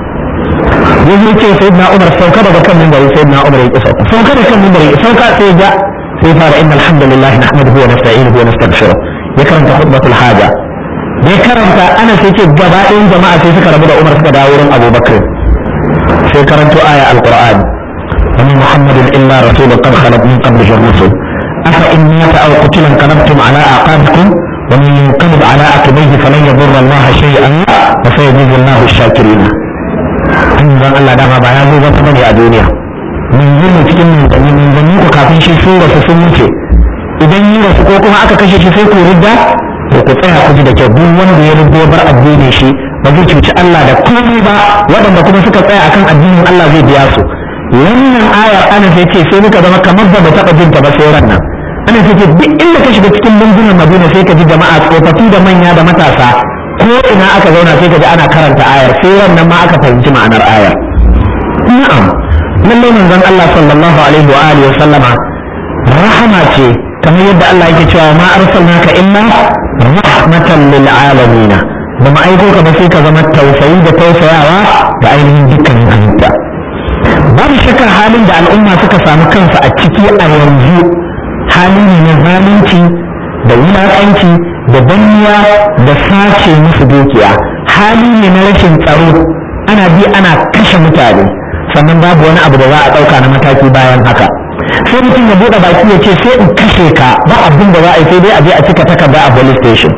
ya zo ce sayyidina Umar sauka daga kan minbari sayyidina Umar ya ki sauka sauka daga kan minbari sauka sai ja sai fara inna alhamdulillah nahmaduhu wa nasta'inuhu wa nastaghfiruh ya karanta khutbatul haja da ya karanta ana sai ce gaba ɗayan jama'a sai suka rabu da Umar suka dawo wurin Abubakar sai karanto aya alqur'ani wani muhammadin illa rasulun qad khalat min qablihi ar-rusul afa in mata aw qutila qalabtum ala aqabikum wa man yanqalib ala aqibihi falan yadurra Allah shay'an wa sayajidu Allahu ash-shakirin dan Allah dama ba ya zo ba bane a duniya mun yi mu cikin mun mun ku kafin shi sun rasu sun wuce idan yi rasu ko kuma aka kashe shi sai ku ridda to ku tsaya ku ji da kyau duk wanda ya ridda bar addinin shi ba zai cuci Allah da komai ba waɗanda kuma suka tsaya akan addinin Allah zai biya su wannan ayar ana sai ce sai muka zama kamar ba mu taɓa jin ta ba sai ran nan ana sai ce duk inda ka shiga cikin lungunan Madina sai ka ji jama'a tsofaffi da manya da matasa ko ina aka zauna sai ka ji ana karanta ayar sai ran nan ma aka fahimci ma'anar ayar na'am lallai manzon Allah sallallahu alaihi wa alihi wa sallama rahama ce kamar yadda Allah yake cewa ma arsalnaka illa rahmatan lil alamin da ma'aiko ka ba sai ka zama tausayi da tausayawa da ainihin dukkanin halitta babu shakka halin da al'umma suka samu kansu a ciki a yanzu hali ne na zalunci da wulaƙanci da danniya da sace musu dukiya hali ne na rashin tsaro ana bi ana kashe mutane sannan babu wani abu da za a ɗauka na mataki bayan haka sai mutum ya buɗe baki ya ce sai in kashe ka ba abin da za a yi sai dai a je a cika takarda a police station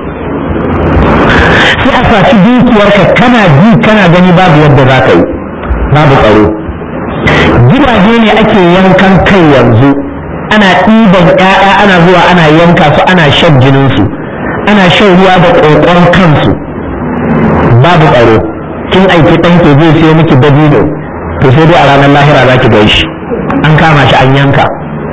sai a saci dukiyarka kana ji kana gani babu yadda za ka yi babu tsaro gidaje ne ake yankan kai yanzu ana ɗiban ƴaƴa ana zuwa ana yanka su ana shan jininsu ana shan ruwa da ƙoƙon kansu babu tsaro kin aiki ɗanke zai siyo miki dabino to sai dai a ranar lahira za ki gan shi an kama shi an yanka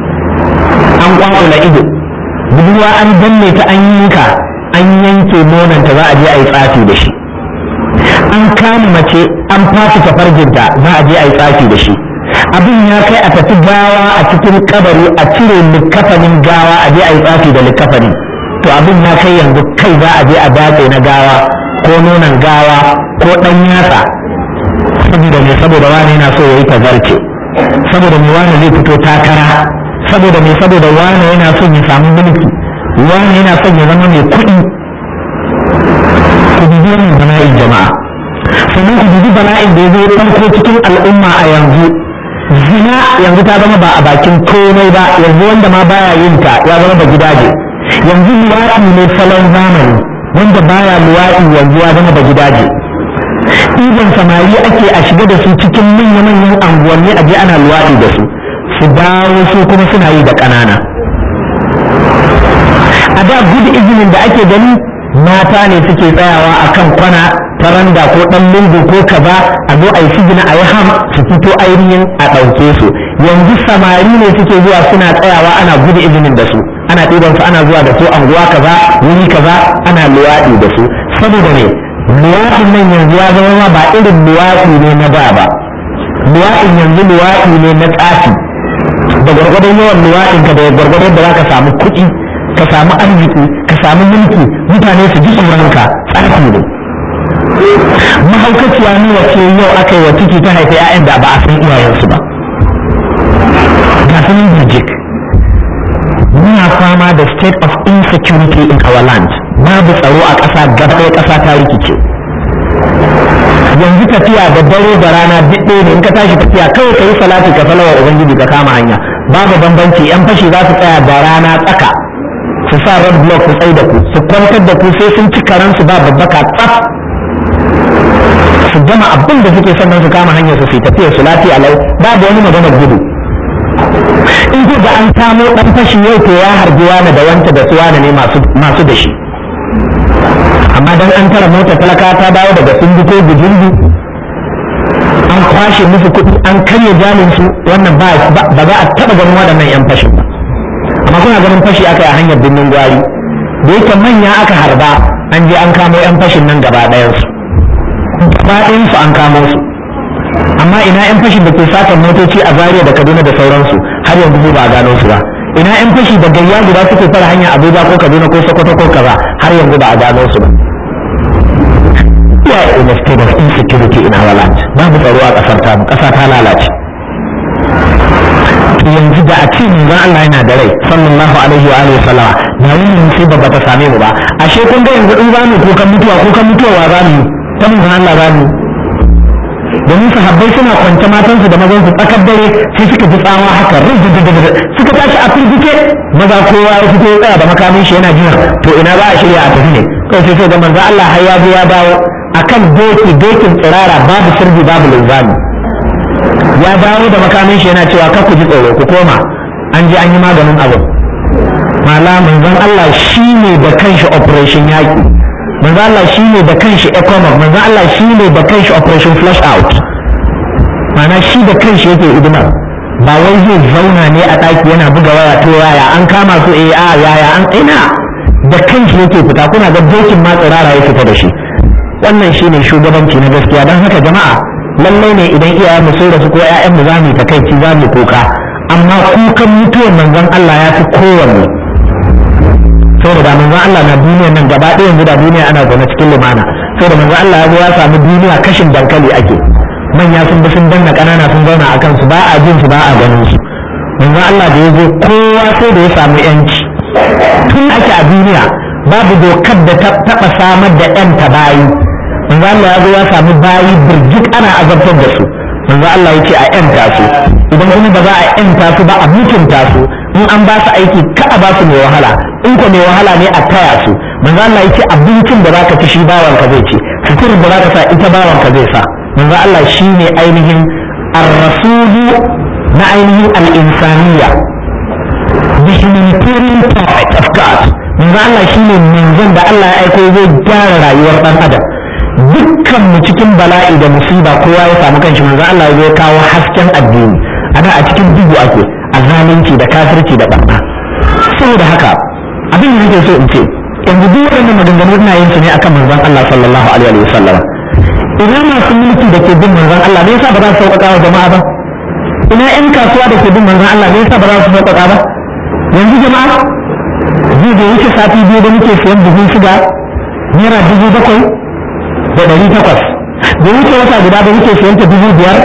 an kwakwula ido budurwa an danne ta an yanka an yanke nonanta za a je a yi tsafi da shi an kama mace an fasa tafarginta za a je a yi tsafi da shi abin ya kai a tafi gawa a cikin kabari a cire likafanin gawa a je a yi tsafi da likafani to abin ya kai yanzu kai za a je a datse na gawa ko nonon gawa ko ɗan yatsa saboda me saboda wani yana so ya yi tazarce saboda me wani zai fito takara saboda me saboda wani yana son ya samu mulki wani yana son ya zama mai kuɗi ku dubi wannan bala'in jama'a sannan ku dubi bala'in da ya zo ɗauko cikin al'umma a yanzu zina yanzu ta zama ba a bakin komai ba yanzu wanda ma baya yin ta ya zama ba gidaje yanzu luwaɗi ne salon zamani wanda baya luwaɗi yanzu ya zama ba gidaje ɗiban samari ake a shiga da su cikin manya-manyan anguwanni a je ana luwaɗi da su su dawo su kuma suna yi da ƙanana a da gudu izinin da ake gani mata ne suke tsayawa a kan kwana ta randa ko ɗan lungu ko kaza a zo a yi sigina a yi ham su fito ainihin a ɗauke su yanzu samari ne suke zuwa suna tsayawa ana gudu izinin da su ana ɗiban su ana zuwa da su anguwa kaza wuri kaza ana luwaɗi da su saboda ne luwaɗin nan yanzu ya zama ma ba irin luwaɗi ne na da ba luwaɗin yanzu luwaɗi ne na tsafi da gwargwadon yawan luwaɗin ka da gwargwadon da za ka samu kuɗi ka samu arziki ka samu mulki mutane su ji tsoron ka tsafi ne mahaukaciya nawa ce yau aka yi wa ciki ta haifa 'ya'yan da ba a san iyayensu ba ga sanin birjik muna fama da state of insecurity in our land babu tsaro a ƙasa gaba ɗaya ƙasa ta rikice yanzu tafiya da dare da rana duk ɗaya ne in ka tashi tafiya kawai ka yi salati ka salawa ubangiji ka kama hanya babu bambanci yan fashi za su tsaya da rana tsaka su sa red block su tsaye da ku su kwantar da ku sai sun ci karansu ba babbaka tsaf su gama abin da suke sannan su kama hanyar su su tafiya su lafiya lau babu wani maganar gudu in ko da an samo dan fashi yau to ya harbi wani da wanta da suwana ne masu da shi amma dan an tara mota talaka ta dawo daga sundu ko bujindu an kwashe musu kuɗi an karya jamin su wannan ba za a taɓa ganin waɗannan yan fashin ba amma kuna ganin fashi aka yi a hanyar birnin gwari da yake manya aka harba an je an kamo yan fashin nan gaba ɗayansu gaba ɗayansu an kamo su amma ina yan fashin da ke satan motoci a Zaria da Kaduna da sauransu har yanzu ba a gano su ba ina yan fashi da gayya guda suke fara hanya Abuja ko Kaduna ko Sokoto ko kaza har yanzu ba a gano su ba yeah in a state of insecurity in our land babu tsaro a kasar ta kasa ta lalace yanzu da a ce manzon Allah yana da rai sallallahu alaihi wa alihi sallama da wannan musiba ba ta same mu ba ashe kun ga yanzu in zamu kukan mutuwa kukan mutuwa wa zamu ta manzon Allah zamu domin sahabbai suna kwance matansu da mazan su tsakar dare sai suka ji tsawa haka rizzi suka tashi a firgice maza kowa ya fito ya tsaya da makamin shi yana jira to ina za a shirya a tafi ne kawai sai sai ga manzo Allah har ya zo ya dawo akan doki dokin tsirara babu sirri babu linzami ya dawo da makamin shi yana cewa kar ku ji tsoro ku koma an je an yi maganin abu mala manzon Allah shine da kanshi operation yaki manzo Allah shine da kanshi economic manzo Allah shine da kanshi operation flush out mana shi da kanshi yake hidimar ba wai zai zauna ne a ɗaki yana buga waya to yaya an kama su eh a yaya an ina da kanshi yake fita kuna ga dokin ma tsirara ya fita da shi wannan shine shugabanci na gaskiya don haka jama'a lallai ne idan iyayen mu sun rasu ko ƴaƴan mu zamu takaici zamu kuka amma kukan mutuwar manzon Allah ya fi kowanne saboda da manzon Allah na duniyar nan gaba ɗaya yanzu da duniya ana zaune cikin lumana saboda manzon Allah ya zo ya samu duniya kashin dankali ake manya sun bi sun danna ƙanana sun zauna a kansu ba a jin su ba a ganin su manzon Allah da ya zo kowa sai da ya samu yanci tun ake a duniya babu dokar da ta taɓa samar da ƴan ta bayi manzon Allah ya zo ya samu bayi birjik ana azabtar da su manzon Allah ya ce a ƴanta su idan kuma ba za a ƴanta su ba a mutunta su in an ba su aiki ka a ba su mai wahala in ko mai wahala ne a taya su manzo Allah yake abincin da zaka ci shi bawan ka zai ci suturin da zaka sa ita bawan ka zai sa manzo Allah shine ainihin ar-rasulu na ainihin al-insaniyya the humanitarian prophet of God manzo Allah shine manzon da Allah ya aiko zai gyara rayuwar dan adam dukkan mu cikin bala'i da musiba kowa ya samu kanshi manzo Allah ya kawo hasken addini ana a cikin duhu ake a zalunci da kafirci da barna saboda haka abin da nake so in ce yanzu duk waɗannan maganganu ina yin su ne akan manzon Allah sallallahu alaihi wa sallam ina masu mulki da ke bin manzon Allah me yasa ba za su sauƙaƙa wa jama'a ba ina ƴan kasuwa da ke bin manzon Allah me yasa ba za su sauƙaƙa ba yanzu jama'a zai da wuce sati biyu da muke siyan buhun shiga naira dubu bakwai da ɗari takwas da wuce wata guda da muke siyan ta dubu biyar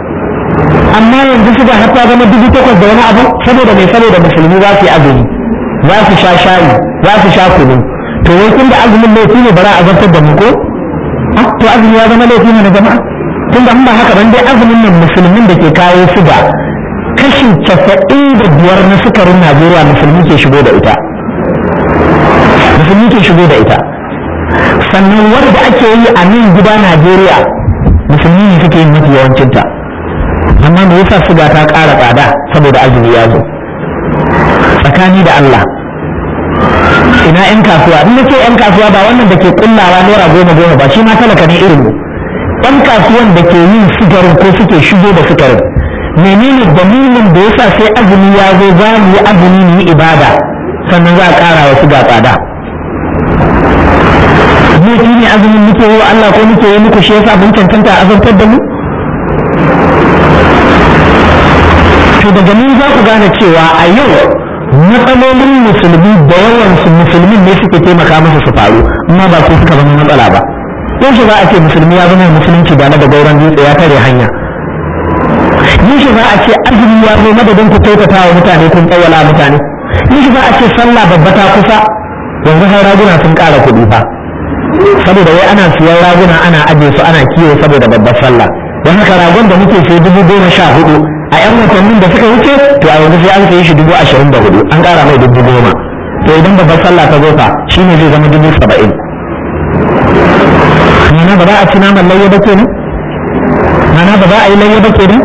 amma yanzu shiga har ta zama dubu takwas da wani abu saboda mai saboda musulmi za su yi azumi za su sha shayi za su sha kunu to wai kun da azumin laifi ne ba za a zartar da mu ko to azumi ya zama laifi ne na jama'a tun da ba haka ban dai azumin nan musulmin da ke kawo suga kashi casa'in da biyar na sukarin najeriya musulmi ke shigo da ita musulmi ke shigo da ita sannan wanda ake yi a nan gida najeriya musulmi ne suke yin mafi yawancinta amma me yasa suga ta ƙara tsada saboda azumi ya zo tsakani da allah ina yan kasuwa in nake yan kasuwa ba wannan da ke kullawa naira goma goma ba shi ma talaka ne irin mu yan kasuwan da ke yin sigarin ko suke shigo da sigarin menene dalilin da yasa sai azumi ya zo za mu yi azumi mu yi ibada sannan za a ƙara wa siga tsada mu shi ne azumin muke yi wa Allah ko muke yi muku shi yasa mun cancanta a azabtar da mu to daga nan za ku gane cewa a yau matsalolin musulmi da yawan su musulmin ne suke taimaka masa su faru amma ba su suka zama matsala ba yaushe za a ce musulmi ya zama musulunci da na da gauran dutse ya tare hanya yaushe za a ce azumi ya zo madadin ku kyautata wa mutane kun tsawala mutane yaushe za a ce sallah babba ta kusa yanzu har raguna sun ƙara kuɗi fa saboda wai ana siyan raguna ana ajiye su ana kiwo saboda babbar sallah don haka ragon da muke sai dubu goma sha hudu a yan watannin da suka wuce to a yanzu sai an sayi shi dubu ashirin da hudu an ƙara mai dubu goma to idan babbar sallah ta zo fa shine zai zama dubu saba'in mana ba za a ci naman layya ba kenan mana ba za a yi layya ba kenan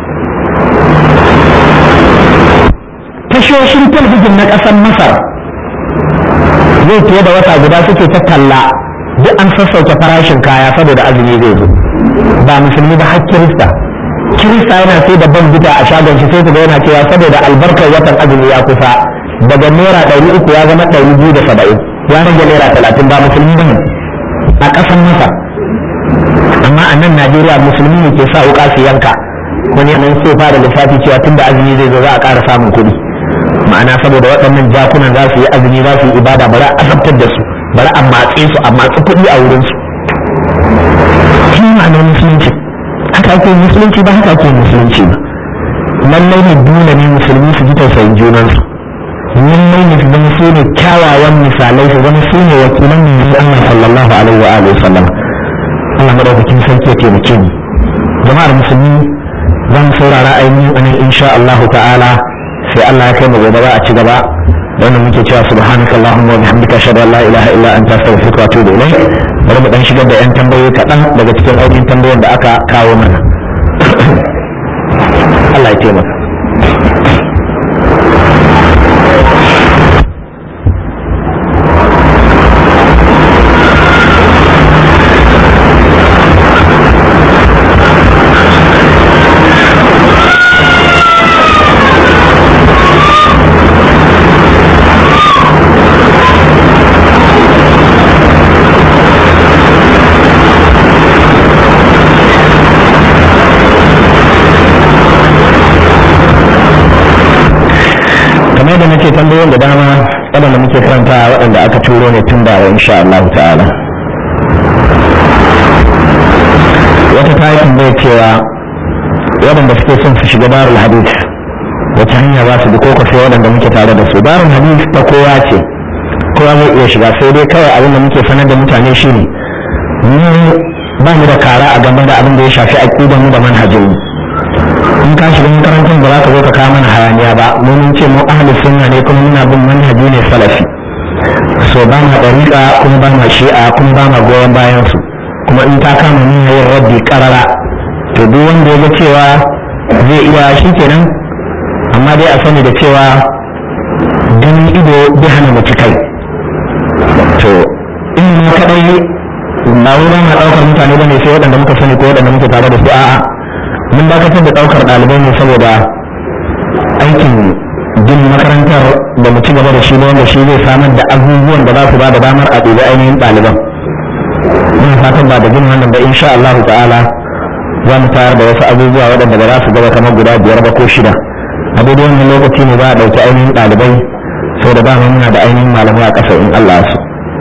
tashoshin talbijin na ƙasar masar zai fiye da wata guda suke ta talla duk an sassauke farashin kaya saboda azumi zai zo ba musulmi ba har kirista kirista yana sai da ban bita a shagon shi sai ku ga yana cewa saboda albarkar watan azumi ya kusa daga naira ɗari uku ya zama ɗari biyu da saba'in ya rage naira talatin ba musulmi ba ne a ƙasar masar amma a nan najeriya musulmi ne ke sa wuƙa su yanka wani nan sai fara lissafi cewa tunda azumi zai zo za a ƙara samun kuɗi ma'ana saboda waɗannan jakunan za su yi azumi za su yi ibada bari a azabtar da su bari a matse su a matsi kuɗi a wurin su shi ma'anar musulunci haka ake musulunci ba haka ake musulunci ba lallai ne dole ne musulmi su ji tausayin junansu lallai ne su zama su ne kyawawan misalai su zama su ne wakilan manzon Allah sallallahu alaihi wa alihi wasallam Allah madaukakin sarki ya taimake mu jama'ar musulmi zan saurara ainihin anan insha Allah ta'ala sai Allah ya kai mu gobe za a ci gaba da wannan muke cewa subhanakallahumma wa bihamdika ashhadu an la ilaha illa anta astaghfiruka wa atubu ilayk bari mu dan shigar da yan tambayoyi kaɗan daga cikin ainihin tambayoyin da aka kawo mana Allah ya taimaka kamar yadda nake tambayoyin da dama waɗanda muke karanta waɗanda aka turo ne tun da insha Allah ta'ala wata ta yi tambaya cewa waɗanda suke son su shiga darul hadith wata hanya za su bi ko sai waɗanda muke tare da su darul hadith ta kowa ce kowa zai iya shiga sai dai kawai abin da muke sanar da mutane shine mu ba mu da kara a game da abin da ya shafi aƙidan mu da manhajin mu in ka shiga makarantar ba za ka zo ka kawo mana hayaniya ba mu mun ce mu ahli sunna ne kuma muna bin manhaji ne salafi so ba ma dariƙa kuma ba ma shi'a kuma ba ma goyon bayan su kuma in ta kama ni yin rabbi karara to duk wanda ya ga cewa zai iya shi kenan amma dai a sani da cewa ganin ido bai hana mu kai to in ma kadai ba wai ba ma ɗaukar mutane ba ne sai waɗanda muka sani ko waɗanda muke tare da su a'a mun dakatar da ɗaukar ɗalibai ne saboda aikin gin makarantar da mu ci gaba da shi ne wanda shi zai samar da abubuwan da za su ba da damar a ɗiga ainihin ɗaliban muna fatan ba da gin wannan ba insha Allah ta'ala za mu tayar da wasu abubuwa waɗanda ba za su gaba kamar guda biyar ba ko shida a daidai wannan lokaci ne za a ɗauki ainihin ɗalibai saboda dama muna da ainihin malamai a ƙasa in Allah su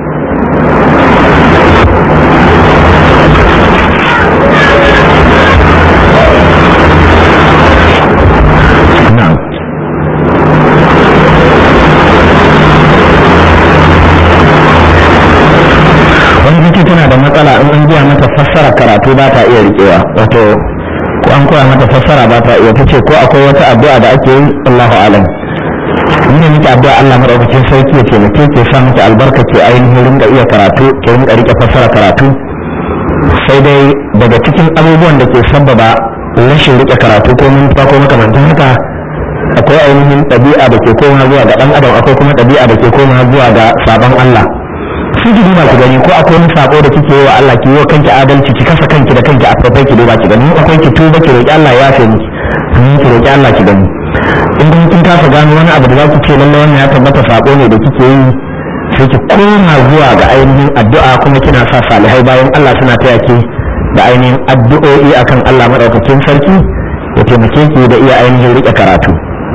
wani take tana da matsala in an biya mata fassara karatu ba ta iya riƙewa wato ko an koya mata fassara ba ta iya ta ce ko akwai wata addu'a da ake yi Allahu alam ni ne muke addu'a Allah madaukakin sarki ya taimake ke sa miki albarka ke ainihin rinka iya karatu ke rinka rike fassara karatu sai dai daga cikin abubuwan da ke sabbaba rashin rike karatu ko mantuwa ko makamantan haka akwai ainihin ɗabi'a da ke koma zuwa ga ɗan adam akwai kuma ɗabi'a da ke koma zuwa ga sabon Allah su ki duba ki gani ko akwai wani sabo da kike yi wa Allah ki yi wa kanki adalci ki kasa kanki da kanki a farfai ki duba ki gani akwai ki tuba ki roki Allah ya yafe miki amma ki roki Allah ki gani in kuma kin kasa gano wani abu da za ki ce lallai wannan ya tabbata sabo ne da kike yi sai ki koma zuwa ga ainihin addu'a kuma kina sa salihai bayan Allah suna taya ki da ainihin addu'o'i akan Allah madaukakin sarki ya taimake ki da iya ainihin rike karatu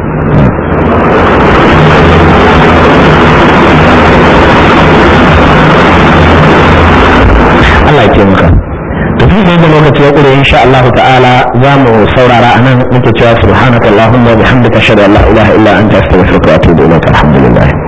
Allah ya taimaka to tun da lokaci ya kure insha Allah ta'ala za mu saurara anan muke cewa subhanakallahumma wa bihamdika ashhadu an la ilaha illa anta astaghfiruka wa atubu ilaik alhamdulillah